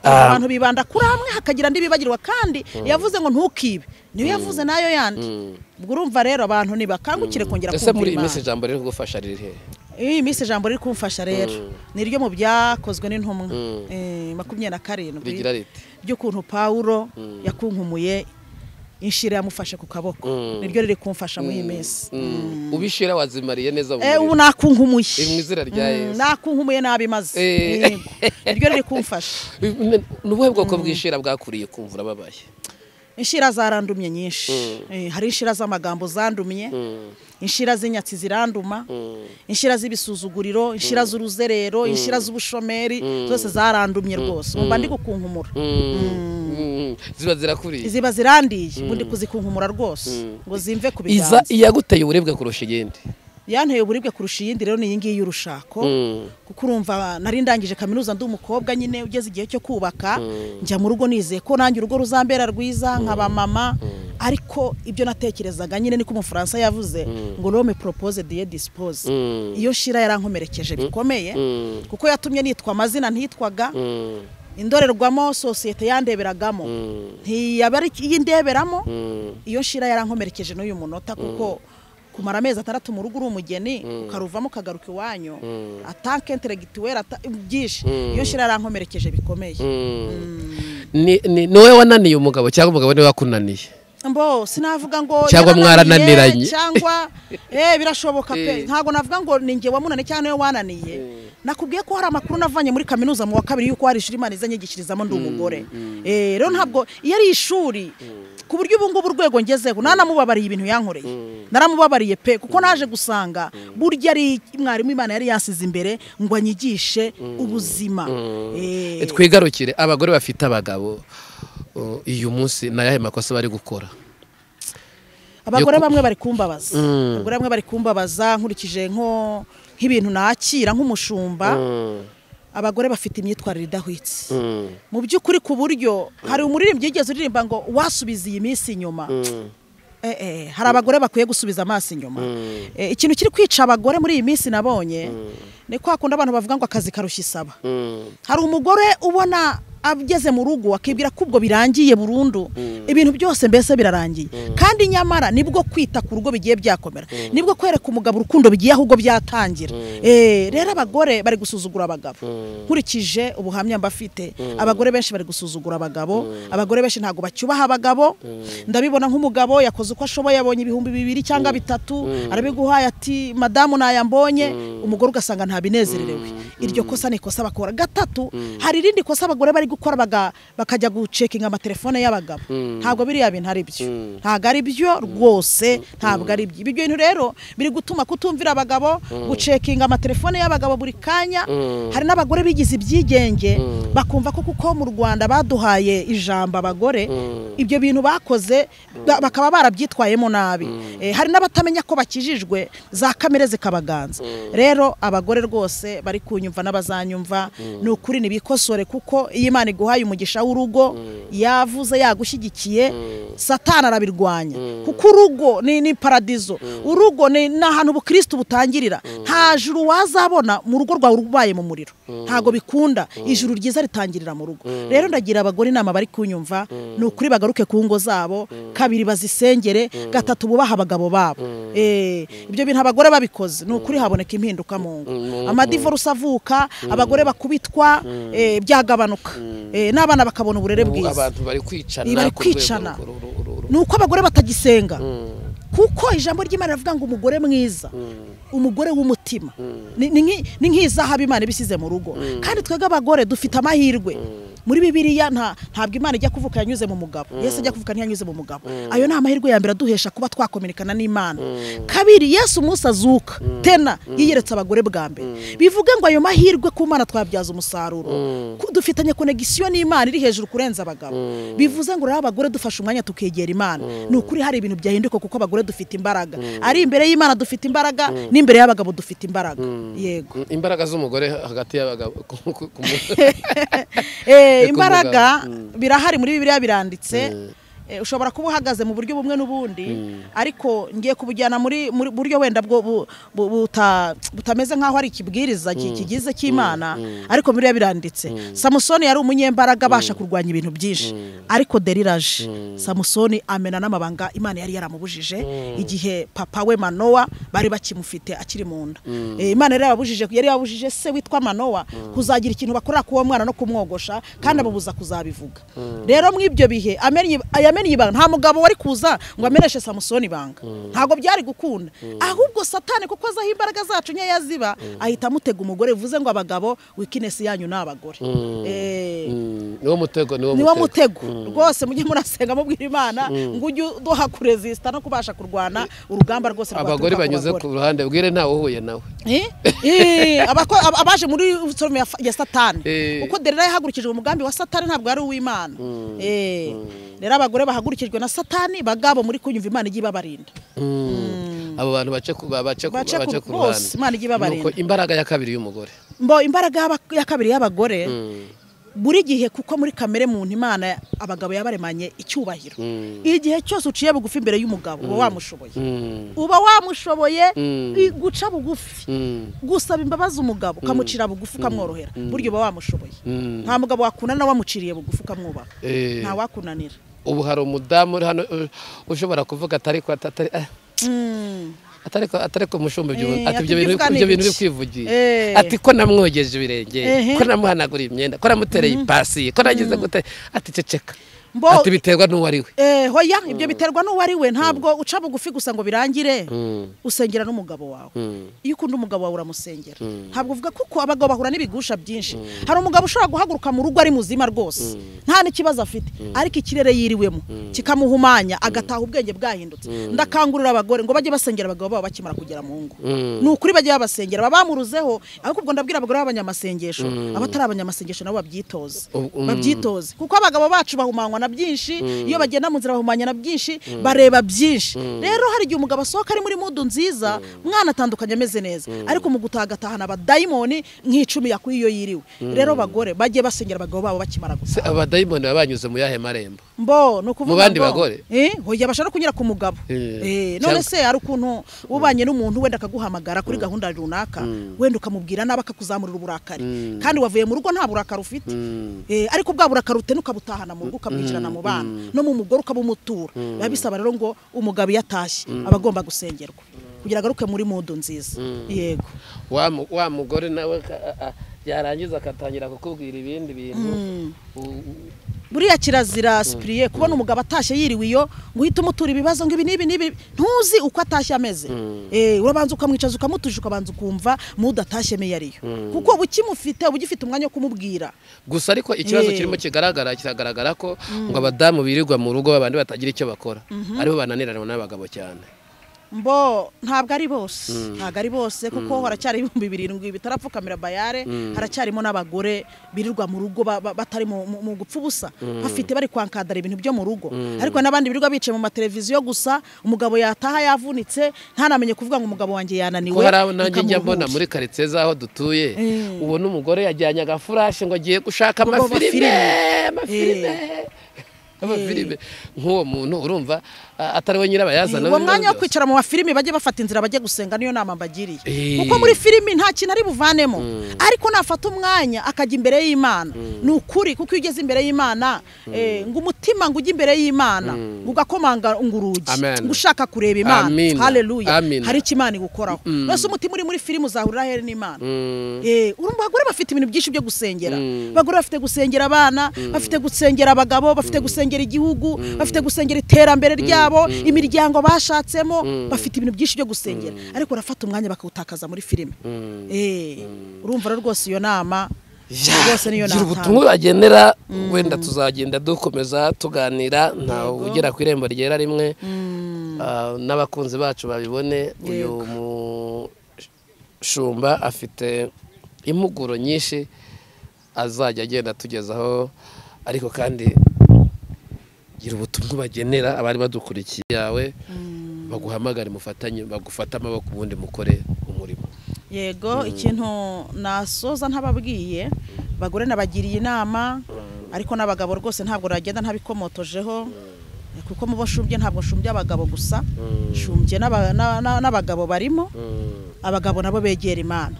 Speaker 1: Ah,
Speaker 2: abantu bibanda kuri hamwe hakagira n'ibibagirwa kandi yavuze ngo ntukibe niyo yavuze nayo yandi ubwo urumva rero abantu ntibakangukire kongera
Speaker 1: ese muri
Speaker 2: kumva
Speaker 1: iyi minsi
Speaker 2: imana
Speaker 1: ijambo riri kugufasha riri he
Speaker 2: iyi minsi ijambo riri kumfasha rero ni ryo mu byakozwe n'intumwa eh, makumyabiri na karindwi
Speaker 1: rigira riti
Speaker 2: by'ukuntu pawulo yakunkumuye inshira yamufashe ku kaboko niryo riri kumfasha muri iyi minsi
Speaker 1: Mm. ubishira wazimariye neza mu
Speaker 2: Eh, ubu
Speaker 1: muriro.
Speaker 2: nakunkumuye
Speaker 1: Eh, mu izina rya
Speaker 2: Mm,
Speaker 1: Yesu.
Speaker 2: nakunkumuye nabi maze
Speaker 1: Eh.
Speaker 2: Yego. niryo riri kumfasha
Speaker 1: Ni- ni ubuhe bwoko bw'ishira bwakuriye kumva urababaye
Speaker 2: inshira zarandumye nyinshi Eh, hari inshira z'amagambo zandumye inshira z'inyatsi ziranduma inshira z'ibisuzuguriro inshira z'uruzerero inshira z'ubushomeri zose zarandumye rwose umva ndi gukunkumura
Speaker 1: Mm. Mm. ziba zirakuriye
Speaker 2: ziba zirandiye ubu ndi kuzikunkumura rwose ngo zimve ku
Speaker 1: iza
Speaker 2: biganza
Speaker 1: iyaguteye uburebwe kurusha iyindi
Speaker 2: yanteye uburibwe kurusha iyindi rero ni iyi ngiyi y'urushako
Speaker 1: Mm.
Speaker 2: kuko urumva nari ndangije kaminuza ndi umukobwa nyine ugeze igihe cyo kubaka njya mu rugo nizeye ko nanjye urugo ruzambera rwiza nkaba mama ariko ibyo natekerezaga nyine niko umufaransa yavuze ngo rome propose diye dispose
Speaker 1: Mm.
Speaker 2: iyo shira yarankomerekeje bikomeye
Speaker 1: Mm.
Speaker 2: kuko yatumye nitwa amazina ntitwaga
Speaker 1: Mm.
Speaker 2: indorerwamo sosiyete yandeberagamo ntiyaba ari iyindeberamo iyo shira yarankomerekeje n'uyu munota kuko kumara amezi atandatu mu rugo uri umugeni ukaruvamo ukagaruka iwanyu atanke interegituweri byinshi iyo shira yarankomerekeje bikomeye
Speaker 1: Ni- ni ni wowe wananiye umugabo cyangwa umugabo niwe wakunaniye
Speaker 2: mbo sinavuga ngo
Speaker 1: Cyangwa
Speaker 2: yarananiye,
Speaker 1: mwarananiranye.
Speaker 2: cyangwa eh birashoboka
Speaker 1: Eh.
Speaker 2: pe ntabwo navuga ngo ni njye wamunaniye cyangwa niwe wananiye nakubwiye ko hari amakuru navanye muri kaminuza mu wa kabiri yuko hari ishuri imana izanyigishirizamo ndi umugore eh rero ntabwo iyo ari ishuri ku buryo ubu ngubu urwego ngezeho nanamubabariye ibintu yankoreye naramubabariye pe kuko naje gusanga burya ari mwarimu imana yari yasize imbere ngo anyigishe ubuzima Eh,
Speaker 1: twigarukire abagore bafite abagabo uh, uyu munsi ni ayahe makosa bari gukora
Speaker 2: abagore
Speaker 1: yo ku-
Speaker 2: bamwe bari kumbabaza abagore bamwe bari kumbabaza nkurikije nko nk'ibintu nakira nk'umushumba abagore bafite imyitwarire idahwitse mu by'ukuri ku buryo hari umuririmbyi yigeze uririmba ngo wasubiza iyi minsi inyuma Eh, eh, hari abagore bakwiye gusubiza amaso inyuma Eh, ikintu kiri kwica abagore muri iyi minsi nabonye ni kwa kundi abantu bavuga ngo akazi karushya isaba hari umugore ubona ageze mu rugo akibwira ko ubwo birangiye burundu ibintu byose mbese birarangiye kandi nyamara nibwo kwita ku rugo bigiye byakomera nibwo kwereka umugabo urukundo bigiye ahubwo byatangira Eh, rero abagore bari gusuzugura abagabo nkurikije ubuhamya mbafite abagore benshi bari gusuzugura abagabo abagore benshi ntabwo bacyubaha abagabo ndabibona nk'umugabo yakoze uko ashoboye yabonye ibihumbi bibiri cyangwa bitatu arabiguhaye ati madamu nayambonye umugore ugasanga ntabinezererewe iryo kosa ni ikosa bakora gatatu hari irindi kosa abagore bari gukora baga- bakajya gucekinga amatelefone y'abagabo ntabwo biriya bintu ari byo ntabwo ari byo rwose ntabwo ari byo ibyo bintu rero biri gutuma kutumvira abagabo gucekinga amatelefone y'abagabo buri kanya hari n'abagore bigize ibyigenge bakumva ko kuko mu rwanda baduhaye ijambo abagore ibyo bintu bakoze ba- bakaba barabyitwayemo nabi Eh, hari n'abatamenya ko bakijijwe za kamere zikabaganza rero abagore rwose bari kunyumva n'abazanyumva ni ukuri ntibikosore kuko iyo imana iguhaye umugisha w'urugo yavuze yagushyigikiye satani arabirwanya kuko urugo ni ni paradizo urugo ni ni ahantu ubukristo butangirira nta juru wazabona mu rugo rwawe ubaye mu muriro ntabwo bikunda ijuru ryiza ritangirira mu rugo rero ndagira abagore inama bari kunyumva ni ukuri bagaruke ku ngo zabo kabiri bazisengere gatatu bubaha abagabo babo Eh, ibyo bintu abagore babikoze ni ukuri haboneka impinduka mu ngo amadivoruse avuka abagore bakubitwa eh, byagabanuka Eh, n'abana bakabona uburere
Speaker 1: Ubu
Speaker 2: bwiza
Speaker 1: abantu bari kwicana
Speaker 2: Ni bari
Speaker 1: ku rwego
Speaker 2: kwicana.
Speaker 1: ru- ru- ru- ru-
Speaker 2: ni uko abagore batagisenga kuko ijambo ry'imana rivuga ngo umugore mwiza umugore w'umutima ni ni nk'i- ni nk'izahabu imana ibisize mu rugo kandi twebwe abagore dufite amahirwe muri bibiriya nta ntabwo imana ijya kuvuka yanyuze mu mugabo yesu ajya kuvuka ntiyanyuze mu mugabo ayo ni amahirwe ya mbere aduhesha kuba twakominikana n'imana kabiri yesu umunsi azuka tena yiyeretse abagore bwa mbere bivuga ngo ayo mahirwe ku mana twabyaza umusaruro Ku- dufitanye konegisiyo n'imana iri hejuru kurenza abagabo bivuze ngo rero abagore dufashe umwanya tukegera imana ni ukuri hari ibintu byahinduka kuko abagore dufite imbaraga ari imbere y'imana dufite imbaraga n'imbere y'abagabo dufite imbaraga yego
Speaker 1: Mm, imbaraga z'umugore hagati y'abagabo ku- ku- ku-
Speaker 2: Eh,
Speaker 1: Eko
Speaker 2: imbaraga
Speaker 1: mugabo.
Speaker 2: birahari muri bibiliya biranditse Eh, ushobora kuba uhagaze mu buryo bumwe n'ubundi ariko ngiye kubujyana muri muri buryo wenda bwo bu- bu- buta- butameze nk'aho ari ikibwiriza ki- kigize cy'imana ariko bibiliya biranditse samusoni yari umunyembaraga abasha kurwanya ibintu byinshi ariko deriraje samusoni amena n'amabanga imana yari yaramubujije igihe papa we manowa bari bakimufite akiri mu nda Eh, imana yari yababujije yari yababujije se witwa manowa kuzagira ikintu bakorera k'uwo mwana no kumwogosha kandi ababuza kuzabivuga rero muri ibyo bihe amenye- yamennye ibanga nta mugabo wari kuza ngo ameneshe samusoni ibanga ntabwo byari gukunda ahubwo satani kuko azi aho imbaraga zacu nkeya ziba ahita amutega umugore bivuze ngo abagabo wikinesi yanyu ni abagore Eh,
Speaker 1: Mm, niwo mutego niwo
Speaker 2: niwo
Speaker 1: mutego
Speaker 2: mutego rwose mujye murasenga mubwira imana ngo ujye uduha kurezisita no kubasha kurwana urugamba rwose rwaturuka
Speaker 1: abagore
Speaker 2: ku
Speaker 1: banyuze
Speaker 2: bagore.
Speaker 1: ku ruhande bwire ntawe uhuye nawe
Speaker 2: Eh? Eh, abako- ab- abaje muri sorome ya fa- ya satani
Speaker 1: Eh.
Speaker 2: uko derera yahagurikije umugambi wa satani ntabwo ari uw'imana Eh, rero abagore bahagurikijwe na satani bagabo muri kunyumva imana ijya ibabarinda
Speaker 1: abo bantu bace ku bace ku
Speaker 2: Bace ku-
Speaker 1: bace ku
Speaker 2: bose,
Speaker 1: ruhande
Speaker 2: Imana ijye ibabarinda.
Speaker 1: Nuko imbaraga ya kabiri y'umugore
Speaker 2: mbo imbaraga y'aba- ya kabiri y'abagore buri gihe kuko muri kamere muntu imana abagabo yabaremanye icyubahiro igihe cyose uciye bugufi imbere y'umugabo uba wamushoboye
Speaker 1: Mm,
Speaker 2: uba wamushoboye
Speaker 1: Mm.
Speaker 2: i- guca bugufi
Speaker 1: mm,
Speaker 2: gusaba imbabazi umugabo ukamucira bugufi ukamworohera buryo uba wamushoboye
Speaker 1: mm.
Speaker 2: nta mugabo wakunana wamuciriye bugufi ukamwubaha
Speaker 1: Eh.
Speaker 2: nta wakunanira
Speaker 1: ubu hari umudamu uri hano uh, ushobora kuvuga atari ko atari eh,
Speaker 2: Mm.
Speaker 1: atari ko atari ko mushumba ibyo bintu
Speaker 2: Eh,
Speaker 1: ati ibyo bintu
Speaker 2: ati
Speaker 1: ibyo bintu
Speaker 2: ibyo
Speaker 1: uri kwivugira
Speaker 2: Eh.
Speaker 1: ati ko namwogeje ibirenge
Speaker 2: Ehe.
Speaker 1: ko namuhanaguriye imyenda ko namutereye ipasi ko nagize gute ati ceceka
Speaker 2: Mbo-
Speaker 1: ati biterwa n'uwo ari we
Speaker 2: Eh, hoya ibyo biterwa n'uwo ari we ntabwo uca bugufi gusa ngo birangire usengera n'umugabo wawe iyo ukunda umugabo wawe uramusengera ntabwo uvuga kuko abagabo bahura n'ibigusha byinshi hari umugabo ushobora guhaguruka mu rugo ari muzima rwose nta n'ikibazo afite ariko ikirere yiriwemo kikamuhumanya agataha ubwenge bwahindutse ndakangurira abagore ngo bajye basengera abagabo babo bakimara kugera mu ngo ni ukuri bajye babasengera babamuruzeho ariko ubwo ndabwira abagore b'abanyamasengesho abatari abanyamasengesho nabo babyitoze
Speaker 1: Ubu- mm.
Speaker 2: babyitoze kuko abagabo bacu bahumanywa na byinshi iyo bagenda mu nzira bahumanya na byinshi bareba byinshi rero hari igihe umugabo asohoka ari muri mudu nziza umwana atandukanye ameze neza ariko mu gutaha agatahana abadayimoni nk'icumi yakuye iyo yiriwe rero bagore bajye basengera abagabo babo bakimara
Speaker 1: se
Speaker 2: gusa
Speaker 1: abadayimoni baba banyuze mu yahe marembo
Speaker 2: mbo ni ukuvuga
Speaker 1: Mu bandi
Speaker 2: ngo,
Speaker 1: bagore?
Speaker 2: eh, hoya abasha no kunyura ku mugabo
Speaker 1: Eh,
Speaker 2: Eh, none
Speaker 1: cyangwa-
Speaker 2: se hari ukuntu ubanye n'umuntu wenda akaguhamagara kuri gahunda runaka wenda ukamubwira nabi akakuzamurira uburakari kandi wavuye mu rugo nta burakari ufite Eh, ariko bwa burakari utenuka butahana mu rugo ukamwinjirana mu bana no mu mugore ukabuumutura biba bisaba rero ngo umugabo iyo atashye aba agomba gusengerwa kugira agaruke muri mudu nziza yego
Speaker 1: wa mu- wa mugore nawe ka- a- a- yarangiza agatangira kukubwira ibindi bintu U- u-
Speaker 2: buriya kirazira sipiriye kubona umugabo atashye yiriwe iyo ngo uhite umutura ibibazo ngo ibi n'ibi n'ibi ntuzi uko atashye ameze Eh, urabanza ukamwicaza ukamutuje ukabanza ukumva mu udatashye meyo ariyo kuko uba ukimufite uba ugifite umwanya wo kumubwira
Speaker 1: gusa ariko ikibazo
Speaker 2: Eh.
Speaker 1: kirimo kigaragara kiragaragara ko ngo abadamu birirwa mu rugo babandi batagira icyo bakora aribo bananiranwa n'abagabo cyane
Speaker 2: mbo ntabwo ari bose ntabwo ari bose kuko haracyari ibihumbi birindwi bitarapfukamira bayare haracyarimo n'abagore birirwa mu rugo ba- ba- batari mu- mu mu gupfa ubusa bafite bari kwankadara ibintu byo mu rugo ariko n'abandi birirwa bicaye mu mateleviziyo gusa umugabo yataha yavunitse ntanamenye kuvuga ngo umugabo wanjye yananiwe
Speaker 1: ko hari aho nanjye njya mbona
Speaker 2: bikamuruhutsa.
Speaker 1: muri karitsiye z'aho dutuye
Speaker 2: Eh.
Speaker 1: ubona umugore yajyanye agafurashi ngo agiye gushaka
Speaker 2: Ngo
Speaker 1: amafilime
Speaker 2: amafilime.
Speaker 1: amafilime amafilime nk'uwo muntu urumva a- atari we nyirabayazana
Speaker 2: uwo
Speaker 1: w'ibibazo
Speaker 2: mwanya wo
Speaker 1: byose.
Speaker 2: kwicara mu mafilimi bajye bafata inzira bajye gusenga niyo nama mbagiriye
Speaker 1: Eh.
Speaker 2: kuko muri filimi nta kintu ari buvanemo ariko nafata umwanya akajya imbere y'imana ni ukuri kuko iyo ugeze imbere y'imana eh, ngo umutima ngo ujye imbere y'imana ngo ugakomanga ngo urugi
Speaker 1: Amen.
Speaker 2: ngo ushaka kureba imana
Speaker 1: Amina.
Speaker 2: haleluya
Speaker 1: Amina.
Speaker 2: hari icyo imana igukoraho mbese umutima uri muri filimi uzahurira ahere n'imana
Speaker 1: Mm,
Speaker 2: Eh, urumva abagore bafite ibintu byinshi byo gusengera abagore bafite gusengera abana bafite gusengera abagabo bafite gusengera igihugu bafite gusengera iterambere ryabo imiryango bashatsemo bafite ibintu byinshi byo gusengera ariko barafata umwanya bakawutakaza muri filime Eh, urumva rero rwose iyo nama rwose niyo
Speaker 1: gira
Speaker 2: natanga
Speaker 1: ubutumwa bagenera wenda tuzagenda dukomeza tuganira ntawe ugera ku irembo ryera rimwe Ah, n'abakunzi bacu babibone uyu mushumba afite impuguro nyinshi azajya agenda atugezaho ariko kandi gira ubutumwa bagenera abari badukurikiye yawe baguhamagare mufatanye bagufate amaboko ubundi mukore umurimo
Speaker 2: yego ikintu nasoza ntababwiye bagore nabagiriye inama ariko n'abagabo rwose ntabwo nagenda ntabikomotojeho kuko mu bo nshumbye ntabwo nshumbye abagabo gusa nshumbye n'aba- na- na- n'abagabo barimo abagabo nabo begera imana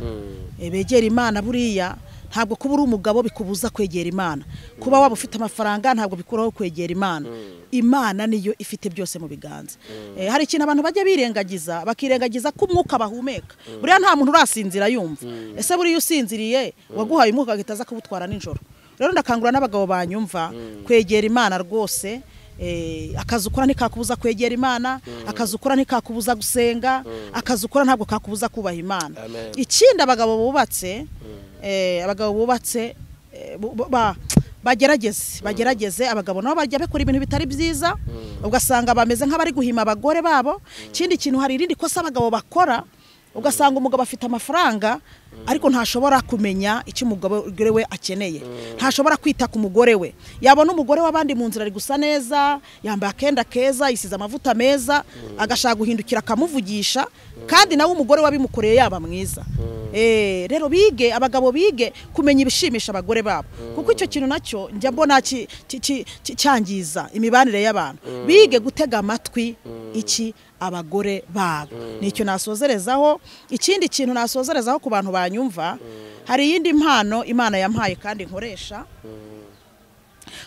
Speaker 2: Eh, begera imana buriya ntabwo kuba uri umugabo bikubuza kwegera imana kuba waba ufite amafaranga ntabwo bikuraho kwegera imana imana niyo ifite byose mu biganza Eh, hari ikintu abantu bajya birengagiza bakirengagiza ko umwuka bahumeka buriya nta muntu urasinzira yumva ese buriya usinziriye waguhaye umwuka agahita aza kuwutwara nijoro rero ndakangura n'abagabo banyumva kwegera imana rwose Eh, akazi ukora ntikakubuza kwegera imana akazi ukora ntikakubuza gusenga akazi ukora ntabwo kakubuza kubaha imana
Speaker 1: Amen.
Speaker 2: ikindi abagabo bubatse eh, abagabo bubatse eh, bu- bu- ba- bagerageze bagerageze abagabo nabo bajya bakora ibintu bitari byiza ugasanga bameze nk'abari guhima abagore babo ikindi kintu hari irindi kosa abagabo bakora ugasanga umugabo afite amafaranga ariko ntashobora kumenya icyo umugore we akeneye ntashobora kwita ku mugore we yabona umugore w'abandi mu nzira ari gusa neza yambaye akenda keza yisize amavuta meza agashaka guhindukira akamuvugisha kandi nawe umugore we abimukoreye yaba mwiza Eh, rero bige abagabo bige kumenya ibishimisha abagore babo kuko icyo kintu nacyo njya mbona ki- ki- ki- ki- cyangiza imibanire y'abantu bige gutega amatwi iki abagore babo nicyo nasozerezaho ikindi kintu nasozerezaho ku bantu banyumva hari iyindi mpano imana yampaye kandi nkoresha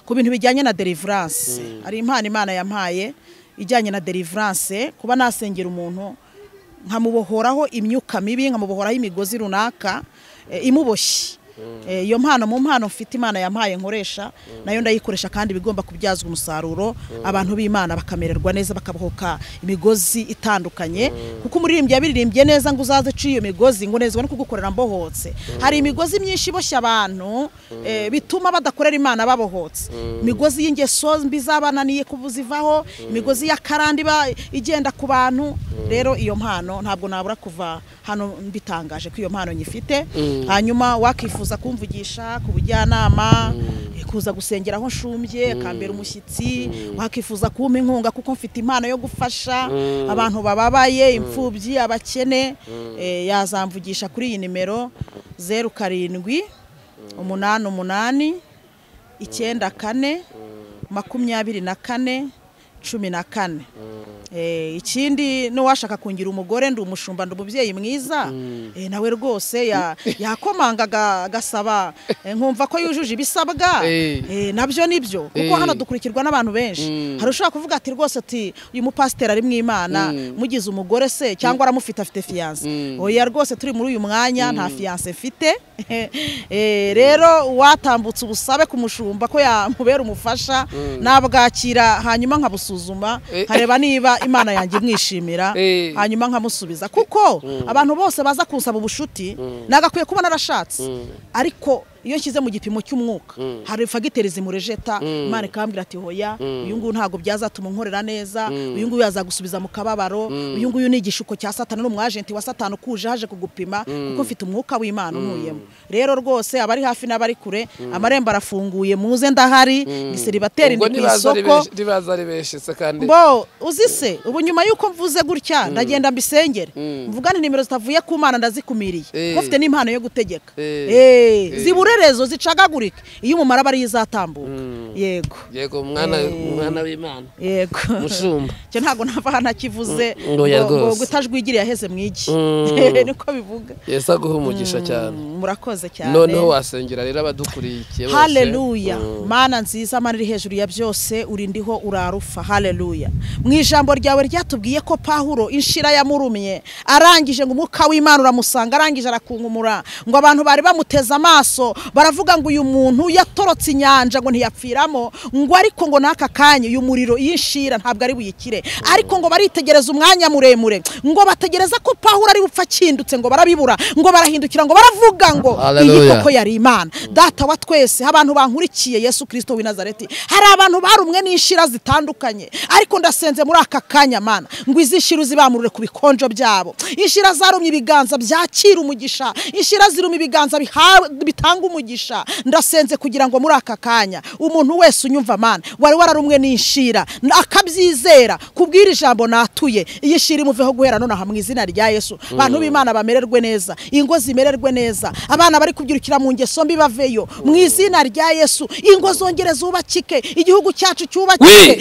Speaker 2: ku bintu bijyanye na deliverance hari impano imana yampaye ijyanye na deliverance kuba nasengera umuntu nkamubohoraho imyuka mibi nkamubohoraho imigozi runaka eh, imuboshye Eh, iyo mpano mu mpano mfite imana yampaye nkoresha nayo ndayikoresha kandi bigomba kubyazwa umusaruro abantu b'imana bakamererwa neza bakabohoka imigozi itandukanye kuko umuririmbyi yabiririmbye neza ngo uzaze uciye iyo migozi ngo nezwa no kugukorera mbohotse hari imigozi myinshi iboshye abantu eh, bituma badakorera imana babohotse imigozi y'ingeso mbi zabananiye kubuzivaho imigozi y'akarande iba igenda ku bantu rero iyo mpano ntabwo nabura kuva hano mbitangaje ko iyo mpano nyifite hanyuma wakifuza kumvugisha ku bujyanama kuza gusengera aho nshumbye akambera umushyitsi wakifuza kumpa inkunga kuko mfite impano yo gufasha abantu bababaye imfubyi abakene eh, yazamvugisha kuri iyi nimero zeru karindwi umunani umunani icyenda kane makumyabiri na kane cumi na kane Eh, ikindi n'uwashaka kungira umugore ndi umushumba ndi umubyeyi mwiza eh, nawe rwose ya- yakomanga aga- agasaba eh, nkumva ko yujuje ibisabwa
Speaker 1: Eh.
Speaker 2: eh, nabyo ni byo kuko
Speaker 1: Eh.
Speaker 2: hano dukurikirwa n'abantu benshi hari ushobora kuvuga ati rwose ati uyu mupasiteri ari mu imana mugize umugore se cyangwa aramufite afite fiyanse oya rwose turi muri uyu mwanya nta fiyanse mfite Eh, rero uwatambutse ubusabe ku mushumba ko yamubera umufasha nabwakira hanyuma nkabusuzuma
Speaker 1: Eh.
Speaker 2: nkareba niba imana yanjye imwishimira
Speaker 1: Eh.
Speaker 2: hanyuma nkamusubiza kuko abantu bose baza kunsaba ubushuti nagakwiye kuba narashatse ariko iyo nshyize mu gipimo cy'umwuka hari fagiteri zimurejeta imana ikambwira ati hoya uyu nguyu ntabwo byazatuma unkorera neza uyu nguyu yazagusubiza mu kababaro uyu nguyu ni igishuko cya satani n'umwajenti wa satani ukuje haje kugupima kuko mfite umwuka w'imana unkuyemo rero rwose abari hafi n'abari kure amarembo arafunguye muze ndahari ni seribateri
Speaker 1: ubwo
Speaker 2: ni ku
Speaker 1: ntibaza ari
Speaker 2: isoko
Speaker 1: benshi- ntibaza ari benshi se kandi
Speaker 2: bo uzi se ubu nyuma y'uko mvuze gutya ndagenda mbisengere mvuga nti nimero zitavuye ku mana ndazikumiriye
Speaker 1: Eh.
Speaker 2: kuko mfite n'impano yo gutegeka
Speaker 1: Eh.
Speaker 2: Eh,
Speaker 1: Eh.
Speaker 2: ziburerezo zicagagurika iyo umumaro aba ariyo izatambuka yego
Speaker 1: yego mwana mwana w'imana
Speaker 2: yego
Speaker 1: mushumba
Speaker 2: cyo ntabwo nava hano akivuze
Speaker 1: Mm, oya
Speaker 2: ngo- ngo
Speaker 1: rwose.
Speaker 2: gutajwigire yaheze mwigi
Speaker 1: Mm.
Speaker 2: niko bivuga
Speaker 1: yesu aguha umugisha cyane
Speaker 2: murakoze cyane
Speaker 1: noneho wasengera rero abadukurikiye bose
Speaker 2: haleluya
Speaker 1: Mm.
Speaker 2: mana nziza mana iri hejuru ya byose uri ndiho urarufa haleluya mu ijambo ryawe ryatubwiye ko pahuro inshira yamurumye arangije ngo umwuka w'imana uramusanga arangije arakunkumura ngo abantu bari bamuteze amaso baravuga ngo uyu muntu yatorotse inyanja ngo ntiyapfira banyuramo ngo ariko ngo n'aka kanya uyu muriro yishira ntabwo ari buyikire ariko ngo baritegereza umwanya muremure ngo bategereza ko pawuro ari bupfa akindutse ngo barabibura ngo barahindukira ngo baravuga ngo iyi
Speaker 1: Hallelujah.
Speaker 2: koko yari imana data wa twese abantu bankurikiye yesu kirisito w'i nazareti hari abantu barumwe n'inshira zitandukanye ariko ndasenze muri aka kanya mana ngo izi nshira uzibamurure ku bikonjo byabo inshira zarumye ibiganza byakira umugisha inshira zirumye ibiganza bihawe- bitanga umugisha ndasenze kugira ngo muri aka kanya umuntu wese unyumva mana wari wararumwe n'inshira akabyizera kubw'iri jambo natuye iyi nshira imuveho guhera nonaha mu izina rya yesu abantu b'imana bamererwe neza ingo zimererwe neza abana bari kubyirukira mu ngeso mbi baveyo mu izina rya yesu ingo zongere zubakike igihugu cyacu cyubakike
Speaker 1: Oui,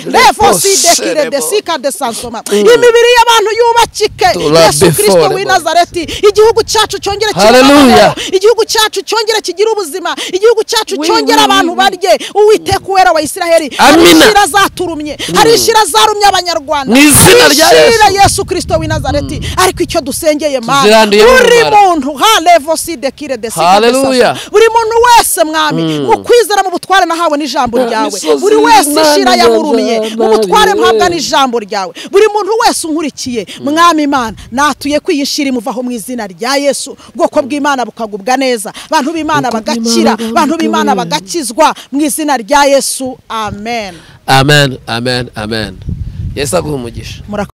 Speaker 1: lefosidebo.
Speaker 2: lefosidekire desika desansoma
Speaker 1: Mm.
Speaker 2: imibiri y'abantu yubakike
Speaker 1: Tula
Speaker 2: yesu kirisito
Speaker 1: beforebo.
Speaker 2: w'i nazareti igihugu cyacu cyongere
Speaker 1: Hallelujah.
Speaker 2: kirimo igihugu cyacu cyongere kigire ubuzima igihugu cyacu
Speaker 1: Oui,
Speaker 2: cyongere
Speaker 1: oui,
Speaker 2: abantu
Speaker 1: oui, oui.
Speaker 2: barye uwiteka uwera wa isiraheli hari
Speaker 1: Amina.
Speaker 2: inshira zaturumye hari inshira zarumye abanyarwanda
Speaker 1: Mu izina
Speaker 2: hari
Speaker 1: rya
Speaker 2: inshira
Speaker 1: Yesu.
Speaker 2: yesu kirisito w'i nazareti ariko icyo dusengeye mana
Speaker 1: Tuziranduye
Speaker 2: buri
Speaker 1: n'ubumara.
Speaker 2: muntu ha levoside kire desika
Speaker 1: Hallelujah.
Speaker 2: buri muntu wese mwami mu kwizera mu butware nahawe n'ijambo
Speaker 1: Nta
Speaker 2: ryawe
Speaker 1: misozi
Speaker 2: buri wese inshira
Speaker 1: y'Imana
Speaker 2: yamurumiye mu butware
Speaker 1: nzabana.
Speaker 2: mpabwa n'ijambo ryawe buri muntu wese unkurikiye mwami imana natuye kwiyishira imuvaho mu izina rya yesu ubwoko bw'imana bukagubwa neza abantu b'imana bagakira
Speaker 1: bw'Imana
Speaker 2: abantu b'imana
Speaker 1: bukagubwa neza.
Speaker 2: bagakizwa mu izina rya yesu amen
Speaker 1: amen amen amen yesu aguha umugisha
Speaker 2: murakoze